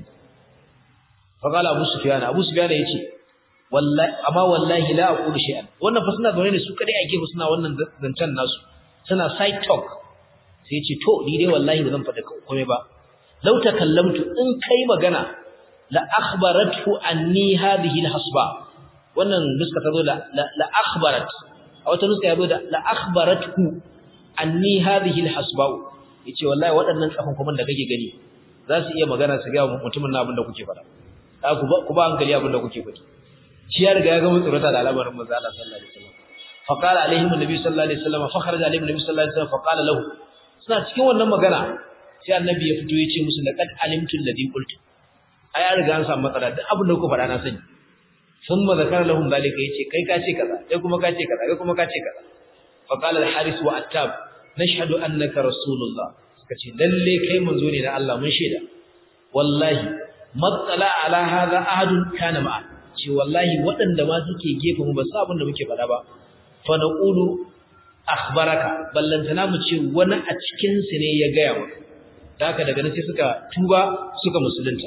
fa qala abu sufyan abu sufyan yace wallahi amma wallahi la aqulu shay'an wannan fa suna zaune ne su kadai ake ba suna wannan zancen nasu suna side talk sai yace to ni dai wallahi ba zan faɗa komai ba law takallamtu in kai magana la akhbarathu anni hadhihi alhasba wannan nuska ta zo la la akhbarat a wata nuska ya zo da la akhbarathu anni hadhihi alhasba yace wallahi waɗannan tsafin kuma da kake gani za su iya magana su ga mutumin na abin da kuke faɗa ka ku ba ku ba hankali abin da kuke faɗi shi ya riga ya ga mutsurata da al'amarin manzo Allah sallallahu alaihi wasallam fa qala alaihim annabi sallallahu alaihi wasallam fa kharaja alaihim annabi sallallahu alaihi wasallam fa qala lahu suna cikin wannan magana sai annabi ya fito ya ce musu laqad alimtu alladhi qultu ai an riga an samu matsala duk abin da kuka faɗa na sani thumma zakara lahum zalika yace kai ka ce kaza kai kuma ka ce kaza kai kuma ka ce kaza fa qala al-haris wa attab nashhadu annaka rasulullah suka ce lalle kai manzo ne na Allah mun shaida wallahi matsala ala hadha ahadun kana ma'a ce wallahi waɗanda ma suke gefe mu ba su abin da muke faɗa ba fa naqulu akhbaraka ballantana mu ce wani a cikin su ne ya gaya maka da haka daga nan sai suka tuba suka musulunta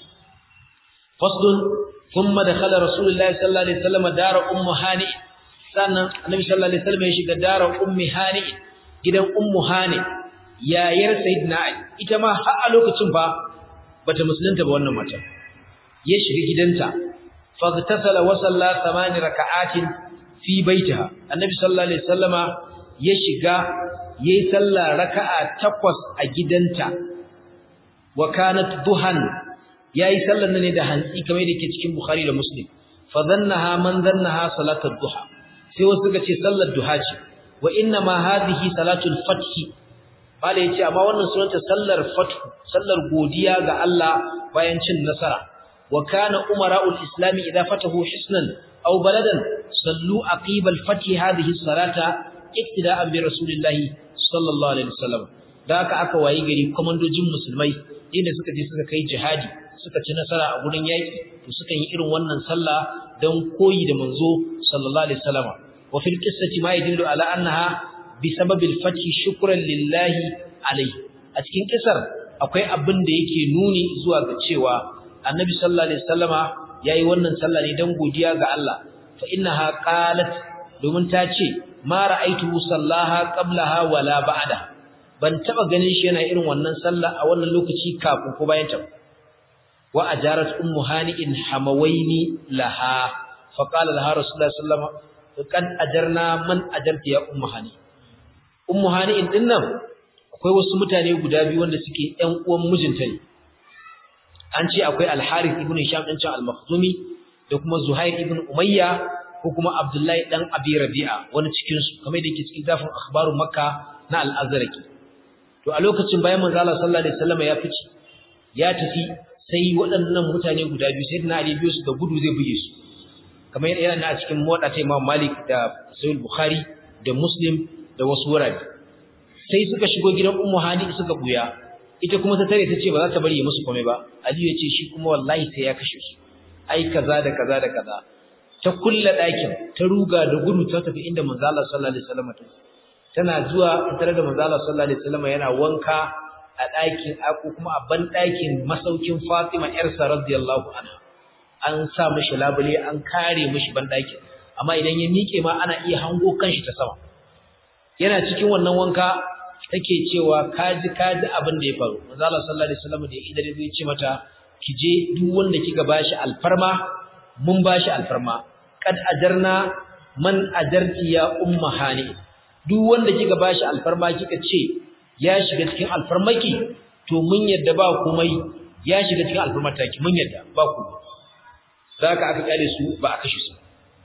faslun thumma dakhala rasulullahi sallallahu alaihi wasallam dara ummu hani sannan annabi sallallahu alaihi wasallam ya shiga dara ummi hani gidan ummu hani yayar sayyidina ali ita ma har a lokacin fa bata musulunta ba wannan mata ya shiga gidanta faghtasala wa salla thamani raka'atin fi baitiha annabi sallallahu alaihi wasallama ya shiga yayi sallah raka'a takwas a gidanta wa kanat duhan yayi sallar ne da hantsi kamar da ke cikin bukhari da muslim fa dhannaha man dhannaha salatul duha sai wasu suka ce sallar duha ce wa inna ma hadhihi salatul fathi bala yace amma wannan sunanta sallar fathu sallar godiya ga Allah bayan cin nasara wa kana umara'ul islam idza fatahu hisnan aw baladan sallu aqiba al-fath hadhihi salata iktida'an bi rasulillah sallallahu alaihi wasallam da haka aka wayi gari komandojin musulmai inda suka je suka kai jihadi suka ci nasara a gurin yaki to suka yi irin wannan sallah dan koyi da manzo sallallahu alaihi wasallam wa fil qissati ma yadullu ala annaha بسبب الفتح شكرا لله عليه a cikin kisar akwai abin da yake nuni zuwa ga cewa annabi sallallahu alaihi wasallama yayi wannan sallah ne dan godiya ga Allah fa innaha qalat domin ta ce ma ra'aytu sallaha qablaha wala ba'da ban taba ganin shi yana irin wannan sallah a wannan lokaci kafin ko bayan ta wa ajarat ummu hani'in hamawaini laha fa qala laha rasulullah sallallahu alaihi wasallam kan ajarna man ajarta ya ummu hani ummu hani'in dinnan akwai wasu mutane guda biyu wanda suke ƴan uwan mijinta ne an ce akwai al-harith ibn hisham din can al-makhzumi da kuma zuhair ibn umayya ko kuma abdullahi dan abi rabi'a wani cikin su kamar da yake cikin zafin akhbaru makka na al-azraqi to a lokacin bayan manzo Allah sallallahu alaihi wasallam ya fice ya tafi sai waɗannan mutane guda biyu sai na ali biyu su da gudu zai buge su kamar yana a cikin mota ta Imam Malik da Sahih Bukhari da Muslim da wasu wurare sai suka shigo gidan Ummu Hani suka buya ita kuma ta tare ta ce ba za ta bari ya musu komai ba Ali ya ce shi kuma wallahi sai ya kashe su ai kaza da kaza da kaza ta kulla ɗakin ta ruga da gudu ta tafi inda manzo Allah sallallahu alaihi wasallam ta tana zuwa tare da manzo Allah sallallahu alaihi wasallam yana wanka a ɗakin ko kuma a ban ɗakin masaukin Fatima ƴarsa radiyallahu anha an sa mishi labule an kare mishi ban ɗakin amma idan ya miƙe ma ana iya hango kanshi ta sama yana cikin wannan wanka take cewa kaji kaji abin da ya faru manzo Allah sallallahu alaihi wasallam da idan zai ce mata ki je duk wanda kika bashi alfarma mun bashi alfarma kad ajarna man ajarti ya umma hani duk wanda kika bashi alfarma kika ce ya shiga cikin alfarmaki to mun yadda ba komai ya shiga cikin alfarmataki mun yadda ba komai zaka aka kyale su ba a kashe su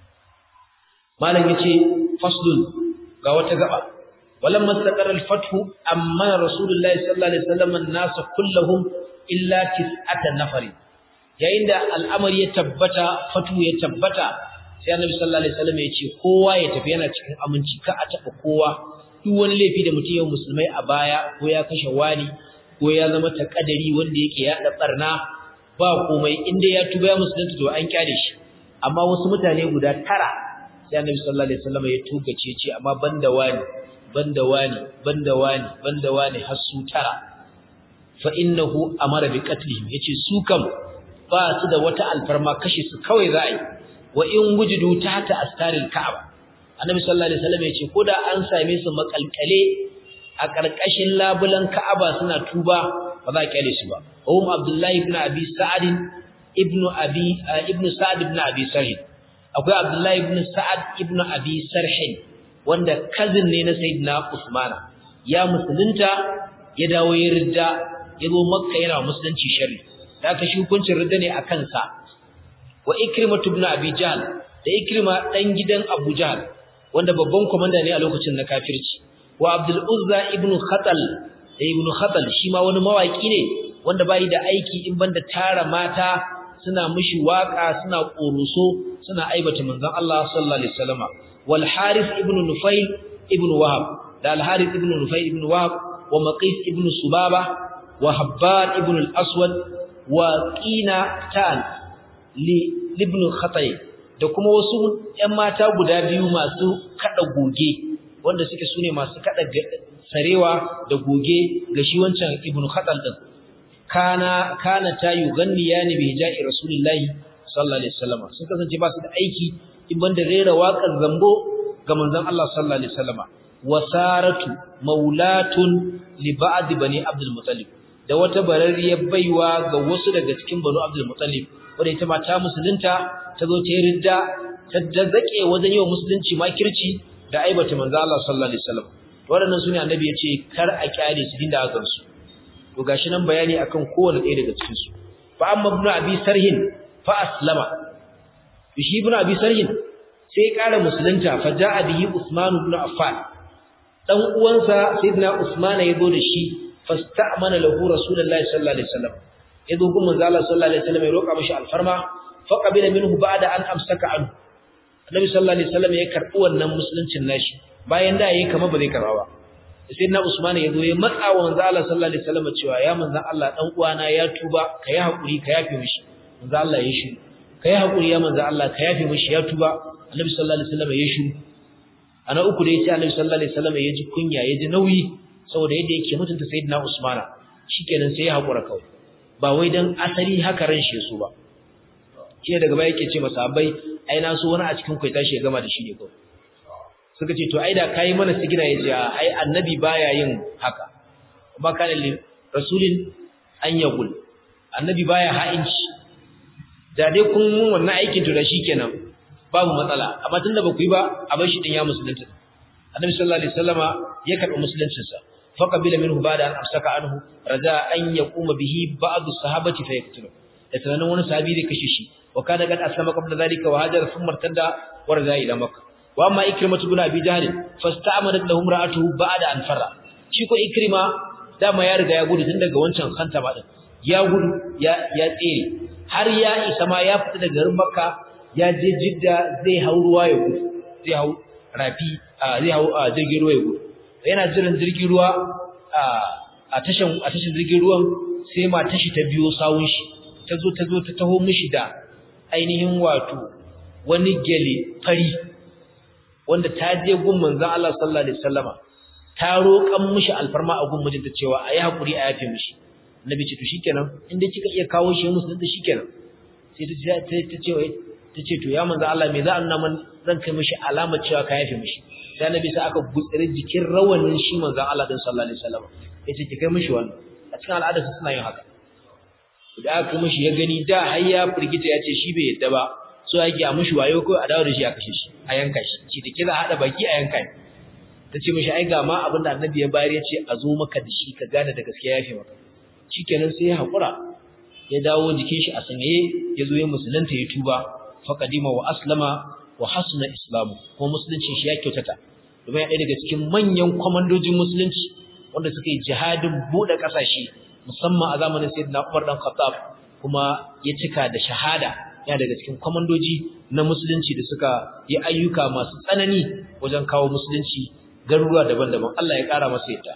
malam yace faslun ga wata gaba walamma istaqara al-fath amma rasulullahi sallallahu alaihi wasallam an-nas kulluhum illa tis'ata nafari yayin da al'amari ya tabbata fatu ya tabbata sai annabi sallallahu alaihi wasallam ya ce kowa ya tafi yana cikin aminci ka a taba kowa duk wani laifi da mutum ya musulmai a baya ko ya kashe wani ko ya zama takadari wanda yake ya da barna ba komai inda ya tuba ya musulunta to an kyale shi amma wasu mutane guda tara sai annabi sallallahu alaihi wasallam ya tugace ce amma banda wani banda wani banda wani banda wani har su tara fa innahu amara bi qatlihim yace su kam ba su da wata alfarma kashe su kawai za a yi wa in wujudu tahta astaril ka'aba annabi sallallahu alaihi wasallam yace koda an same su makalkale a karkashin labulan ka'aba suna tuba ba za a kyale su ba um abdullahi ibn abi sa'ad ibn abi ibn sa'ad ibn abi sarh akwai abdullahi ibn sa'ad ibn abi sarh wanda cousin ne na sayyidina usmana ya musulunta ya dawo ya ridda ya zo makka yana musulunci sharri da aka shi hukuncin ridda ne a kansa wa ikrima ibn abi jahl da ikrima dan gidan abu jahl wanda babban komanda ne a lokacin na kafirci wa abdul uzza ibn khatal da ibn khatal shi ma wani mawaki ne wanda bai da aiki in banda tara mata suna mishi waka suna koruso suna aibata manzon Allah sallallahu alaihi wasallama wal harith ibn nufayl ibn wahab da al harith ibn nufayl ibn wahab wa maqis ibn subaba wa habban ibn al aswad wa qina tan li ibn khatay da kuma wasu ƴan mata guda biyu masu kada goge wanda suke sune masu kada sarewa da goge ga shi wancan ibn khatal din kana kana ta yuganniyani bi hija'i rasulillahi sallallahu alaihi wasallam sun kasance ba su da aiki in banda rera waƙar zambo ga manzon Allah sallallahu alaihi wasallam wasaratu maulatun li ba'd bani abdul muttalib da wata bararriyar baiwa ga wasu daga cikin banu abdul muttalib wanda ita ma ta musulunta ta zo ta yi ridda ta zake wajen yi wa musulunci makirci da aibata manzo Allah sallallahu alaihi wasallam waɗannan sune annabi ya ce kar a kyale su dinda aka su to gashi nan bayani akan kowanne ɗaya daga cikin su fa amma ibnu abi sarhin fa aslama shi ibnu abi sarhin sai ya ƙara musulunta fa ja'a bihi usman ibn affan dan uwansa sayyidina usman ya zo da shi fasta'mana lahu rasulullahi sallallahu alaihi wasallam ya zo gun manzo Allah sallallahu alaihi wasallam ya roƙa mishi alfarma fa qabila minhu ba'da an amsaka anhu annabi sallallahu alaihi wasallam ya karbi wannan musuluncin nashi bayan da yayi kamar ba zai karba ba sai na Usman ya zo ya matsa wa manzo Allah sallallahu alaihi wasallam cewa ya manzo Allah dan uwana ya tuba ka yi hakuri ka yafe mishi manzo Allah ya shi ka yi hakuri ya manzo Allah ka yafe mishi ya tuba annabi sallallahu alaihi wasallam ya shi ana uku da yace annabi sallallahu alaihi wasallam ya ji kunya ya ji nauyi saboda yadda yake mutunta sayyidina Usman shikenan sai ya hakura kawai ba wai dan asali haka ran shi su ba shi daga baya yake ce masahabbai ai na so wani a cikin kai tashi ya gama da shi ne kawai suka ce to ai da kai mana sigina yace ai annabi baya yin haka ba kana li rasulin an yaqul annabi baya ha'inci da dai kun mun wannan aikin to da shikenan babu matsala amma tunda ba ku yi ba a bar shi din ya musulunta annabi sallallahu alaihi wasallama ya karɓi musuluncin sa faqabila minhu ba'da an amsaka anhu raja an yaquma bihi ba'd as-sahabati fa yaqtulu da tunanin wani sahabi da kashe shi wa kana qad aslama qabla dhalika wa hajara thumma irtadda wa raja ila makkah wa amma ikrimatu ibn abi jahl fasta'amadat lahu imra'atuhu ba'da an farra shi ko ikrima dama ya riga ya gudu tun daga wancan kanta ba din ya gudu ya ya tsere har ya isa ma ya fita daga garin makka ya je jidda zai hau ruwa ya gudu zai hau rafi zai hau jirgin ruwa ya gudu yana jiran jirgin ruwa a tashan a tashin jirgin ruwan sai ma tashi ta biyo sawun shi ta zo ta zo ta taho mishi da ainihin wato wani gele fari wanda ta je gun manzon Allah sallallahu alaihi wasallama ta roƙan mishi alfarma a gun mijinta cewa ayi hakuri a yafe mishi annabi ce to shikenan inda kika iya kawo shi musulunta shikenan sai ta ce ta ce ta ce to ya manzon Allah me za a nuna man zan kai mishi alamar cewa ka yafe mishi sai annabi sai aka gutsire jikin rawanin shi manzon Allah din sallallahu alaihi wasallama yace ki kai mishi wannan a cikin al'ada su suna yin haka da aka kai mishi ya gani da har ya firgita ya ce shi bai yadda ba so yake a mishi wayo ko a dawo da shi a kashe shi a yanka shi shi da kira hada baki a yanka shi ta ce mishi ai ga ma abin da annabi ya bayar ya ce a zo maka da shi ka gane da gaskiya ya fi maka shikenan sai ya haƙura ya dawo jikin shi a sanyaye ya zo ya musulunta ya tuba faqadima wa aslama wa hasuna islamu ko musulunci shi ya kyautata domin ya ɗaya daga cikin manyan kwamandojin musulunci wanda suka yi jihadin buɗe ƙasashe musamman a zamanin sayyidina Umar dan Khattab kuma ya cika da shahada ya daga cikin kwamandoji na musulunci da suka yi ayyuka masu tsanani wajen kawo musulunci garuruwa daban-daban Allah ya ƙara masa yadda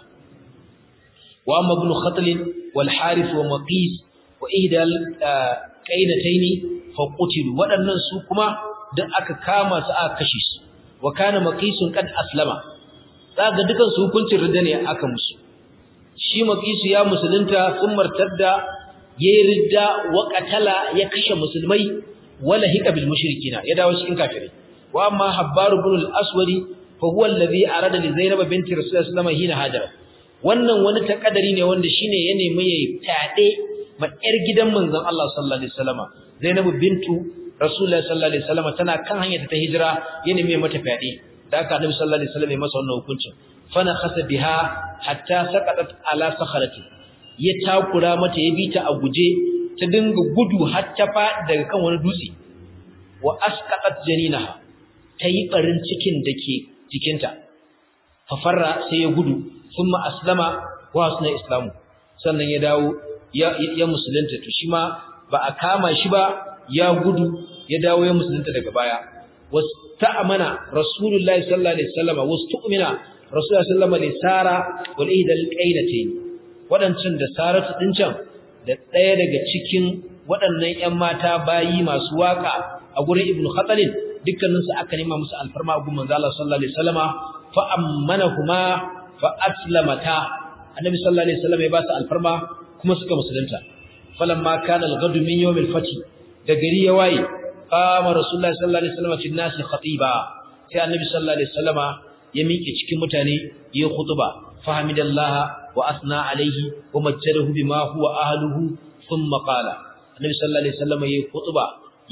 wa amma ibn khatl wal harith wa maqis wa ihdal qainataini fa qutilu waɗannan su kuma duk aka kama su aka kashe su wa kana maqisun qad aslama kaga dukan su hukuncin ridda ne aka musu shi maqisu ya musulunta sun martadda yayi ridda wa qatala ya kashe musulmai wala hika bil mushrikina ya dawo cikin kafirai wa amma habbar ibn al-aswadi fa huwa alladhi arada li zainab binti rasulullah sallallahu alaihi wasallam hina hajara wannan wani takadari ne wanda shine ya nemi yayi tade ma yar gidan manzon Allah sallallahu alaihi wasallam zainab bintu rasulullah sallallahu alaihi wasallam tana kan hanyar ta hijira ya nemi mata fade da haka annabi sallallahu alaihi wasallam ya masa wannan hukuncin fana khasa biha hatta saqatat ala sakharati ya takura mata ya bita a guje ta dinga gudu har ta faɗi daga kan wani dutse wa asqatat janinaha tayi barin cikin dake jikinta fa farra sai ya gudu thumma aslama wa asna islamu sannan ya dawo ya ya musulunta to shi ma ba a kama shi ba ya gudu ya dawo ya musulunta daga baya wasta'mana rasulullahi sallallahu alaihi wasallam wastu'mina rasulullahi sallallahu alaihi wasallam sara wal ihdal qainatayn wadancan da saratu din can da ɗaya daga cikin waɗannan ƴan mata bayi masu waka a gurin ibnu khatalin dukkanin su aka nema musu alfarma a gurin manzo Allah sallallahu alaihi wasallama fa ammanahuma fa aslamata annabi sallallahu alaihi wasallam ya ba su alfarma kuma suka musulunta falamma kana al-ghadu min yawm al-fath da gari ya waye qama rasulullahi sallallahu alaihi wasallam fi an-nas khatiba sai annabi sallallahu alaihi wasallama ya miƙe cikin mutane ya khutba fahimidallaha wa asna alaihi wa majjadahu bima huwa ahluhu thumma qala annabi sallallahu alaihi wasallam ya khutba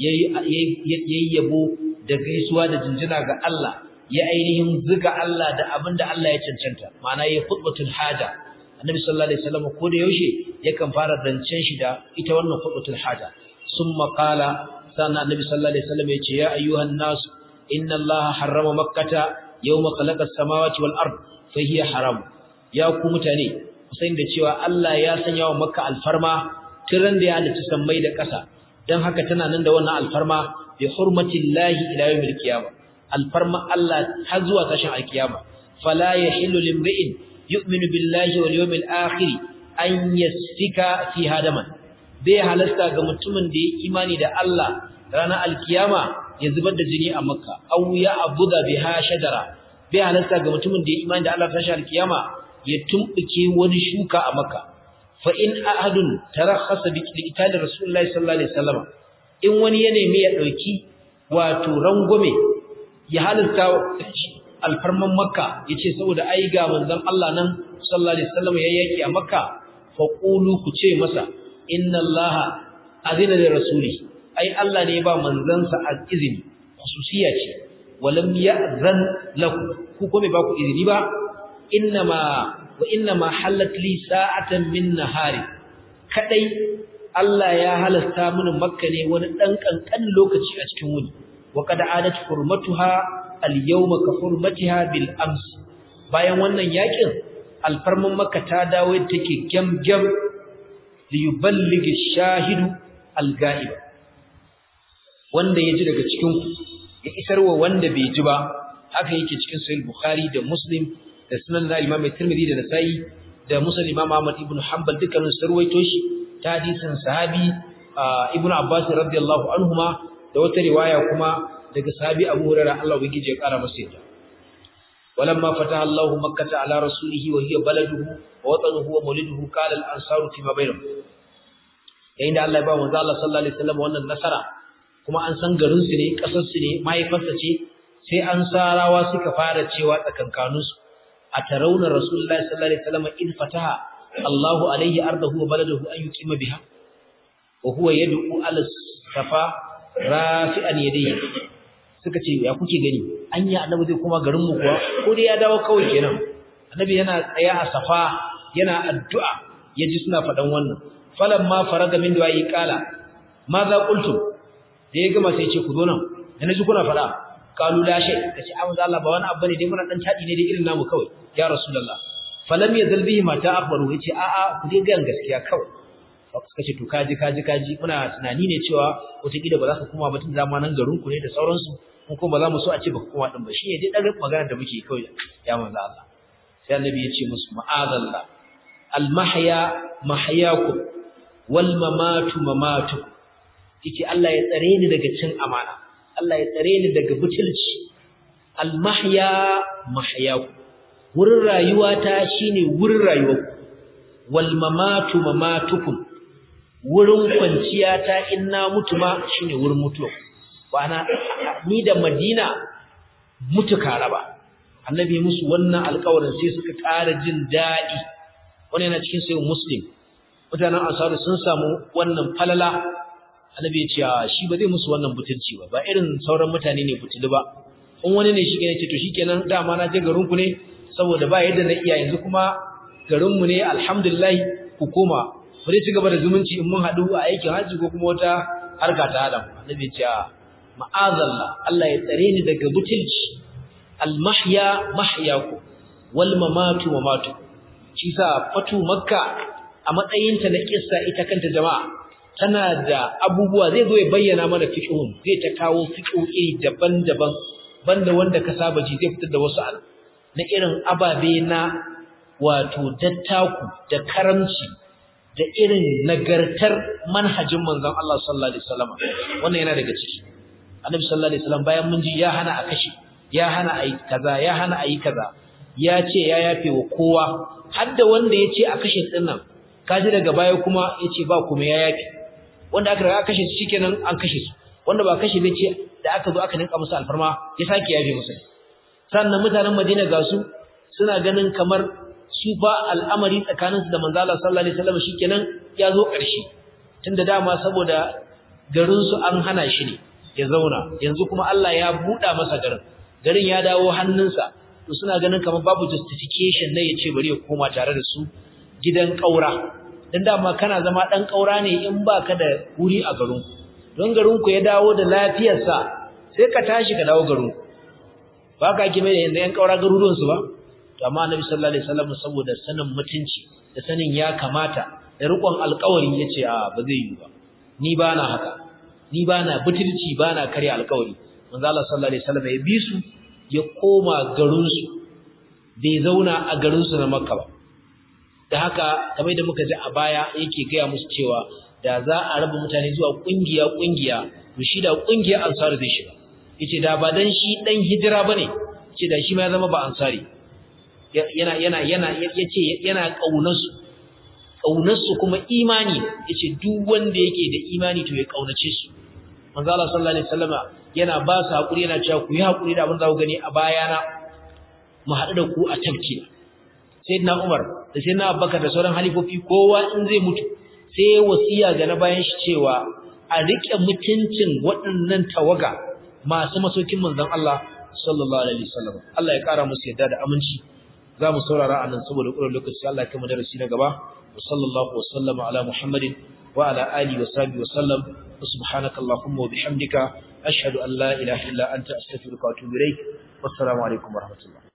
yayi yabo da gaisuwa da jinjina ga Allah ya ainihin zuga Allah da abinda Allah ya cancanta ma'ana yayi khutbatul haja annabi sallallahu alaihi wasallam ko da yaushe yakan fara zancen shi da ita wannan khutbatul haja summa qala sannan annabi sallallahu alaihi wasallam yace ya ayyuhan nas inna allaha harrama makkata yawma khalaqa as-samawati wal ard fa hiya haram ya ku mutane ku san da cewa Allah ya sanya wa makka alfarma tiran da ya halicci sammai da ƙasa dan haka tana nan da wannan alfarma bi hurmatillahi ila yawmil qiyamah alfarma Allah har zuwa tashin alkiyama fala yahillu limri'in yu'minu billahi wal yawmil akhir an yasfika fi hadaman bai halasta ga mutumin da ya imani da Allah ranar alkiyama ya zubar da jini a makka aw ya abuda biha shajara bai halasta ga mutumin da ya imani da Allah tashi alkiyama ya tumbuke wani shuka a makka fa in ahadun tarakhasa bi qital rasulullahi sallallahu alaihi wasallam in wani ya nemi ya dauki wato rangwame ya halarta alfarman makka yace saboda ai ga manzon Allah nan sallallahu alaihi wasallam ya yaki a makka fa qulu ku ce masa inna allaha azina li rasuli ai Allah ne ba manzansa izini khususiya ce walam ya'zan lakum ku ko ba ku izini ba innama wa innama halat li sa'atan min nahari kadai Allah ya halasta mini makka ne wani dan kankan lokaci a cikin wuni wa qad adat hurmatuha al-yawma ka hurmatiha bil ams bayan wannan yakin alfarman makka ta dawo take gamgam li yuballighi shahidu al-ga'ib wanda ya ji daga cikin ku ya isarwa wanda bai ji ba haka yake cikin sahih bukhari da muslim da sunan da imam tirmidhi da nasa'i da musnad imam ahmad ibn hanbal dukkanin su ruwaito shi ta hadisin sahabi ibn abbas radiyallahu anhuma da wata riwaya kuma daga sahabi abu hurairah Allah ubangiji ya kara masa yadda ولما فتح الله مكة على رسوله وهي بلده ووطنه ومولده قال الأنصار فيما بينهم yayin da Allah ya ba manzo Allah sallallahu alaihi wasallam wannan nasara kuma an san garin su ne kasar su ne mahaifarsa ce sai an sarawa suka fara cewa tsakankanin su a tarawna rasulullahi sallallahu alaihi wasallam in fataha Allahu alaihi ardahu wa baladahu an yuqima biha wa huwa yad'u ala safa rafi'an yadayhi suka ce ya kuke gani anya annabi zai kuma garin mu kuwa ko dai ya dawo kawai kenan annabi yana tsaya a safa yana addu'a yaji suna faɗan wannan falamma faraga min du'ai qala ma za qultum da ya gama sai ce ku zo nan da naji kuna faɗa qalu la shay kace amma Allah ba wani abu ne dai muna dan tadi ne dai irin namu kawai ya rasulullah falam yazal bihi ma ta akhbaru yace a a ku dai ga gaskiya kawai suka ce to kaji kaji kaji muna tunani ne cewa wataƙila ba za ka koma ba tun zamanin garin ku ne da sauransu mun kuma ba za mu so a ce ba ka koma din ba shi ne dai dan magana da muke kawai ya manzo Allah sai annabi ya ce musu ma'azallah al mahya mahyakum wal mamatu mamatukum yace Allah ya tsare ni daga cin amana Allah ya tsare ni daga butulci al mahya mahyakum wurin rayuwata shine wurin rayuwarku wal mamatu mamatukum wurin kwanciya ta in na mutu ma shine wurin mutuwa bana ni da Madina mutu karaba annabi musu wannan alƙawarin sai suka ƙara jin daɗi wannan yana cikin sayin muslim mutanen ansaru sun samu wannan falala annabi ya ce shi ba zai musu wannan butulci ba ba irin sauran mutane ne butulu ba in wani ne shi ne ce to shikenan dama na je garin ku ne saboda ba yadda na iya yanzu kuma garin mu ne alhamdulillah ku koma bari ci gaba da zumunci in mun haɗu a aikin hajji ko kuma wata harka ta hada annabi ya ce ma'azalla Allah ya tsare ni daga butulci almahya mahyaku wal mamatu mamatu shi sa fatu makka a matsayinta na kissa ita kanta jama'a tana da abubuwa zai zo ya bayyana mana fiqhun zai ta kawo fiqhohi daban-daban banda wanda ka saba ji zai fitar da wasu al na irin ababe na wato dattaku da karamci da irin nagartar manhajin manzon Allah sallallahu alaihi wasallam wannan yana daga ciki annabi sallallahu alaihi wasallam bayan mun ji ya hana a kashe ya hana a yi kaza ya hana a yi kaza ya ce ya yafe wa kowa har da wanda ya ce a kashe din nan kaji daga baya kuma ya ce ba kuma ya yafe wanda aka riga kashe su shikenan an kashe su wanda ba kashe zai ce da aka zo aka ninka musu alfarma ya sake yafe musu sannan mutanen Madina ga su suna ganin kamar su ba al'amari tsakaninsu da manzo Allah sallallahu alaihi wasallam shikenan ya zo ƙarshe tunda dama saboda garin su an hana shi ne ya zauna yanzu kuma Allah ya buɗa masa garin garin ya dawo hannunsa to suna ganin kamar babu justification na yace bari ya koma tare da su gidan ƙaura dan dama kana zama dan ƙaura ne in baka da wuri a garin don garin ku ya dawo da lafiyarsa sai ka tashi ka dawo garin ba ka kime da yanzu yan ƙaura garuruwan su ba to amma Annabi sallallahu alaihi wasallam saboda sanin mutunci da sanin ya kamata da riƙon alƙawari yace a ba zai yi ba ni ba na haka ni ba na butulci ba na karya alƙawari manzo Allah sallallahu alaihi wasallam ya bi su ya koma garin su bai zauna a garin su na Makka ba da haka kamar da muka ji a baya yake gaya musu cewa da za a raba mutane zuwa kungiya kungiya to shi da kungiya ansari zai shiga yace da ba dan shi dan hijira bane yace da shi ma ya zama ba ansari yana yana yana yace yana kaunar su kaunarsu kuma imani yace duk wanda yake da imani to ya kaunace su manzo Allah sallallahu alaihi wasallama yana ba su hakuri yana cewa ku yi hakuri da abin da ku gani a bayana mu haɗu da ku a tafki sayyidina Umar da sayyidina Abubakar da sauran halifofi kowa in zai mutu sai wasiya ga na bayan shi cewa a rike mutuncin waɗannan tawaga masu masokin manzon Allah sallallahu alaihi wasallam Allah ya kara musu yadda da aminci za mu saurara anan saboda ƙurar lokaci Allah ya kai mu darasi na gaba وصلى الله وسلم على محمد وعلى آله وصحبه وسلم وسبحانك اللهم وبحمدك أشهد أن لا إله إلا أنت أستغفرك وأتوب إليك والسلام عليكم ورحمة الله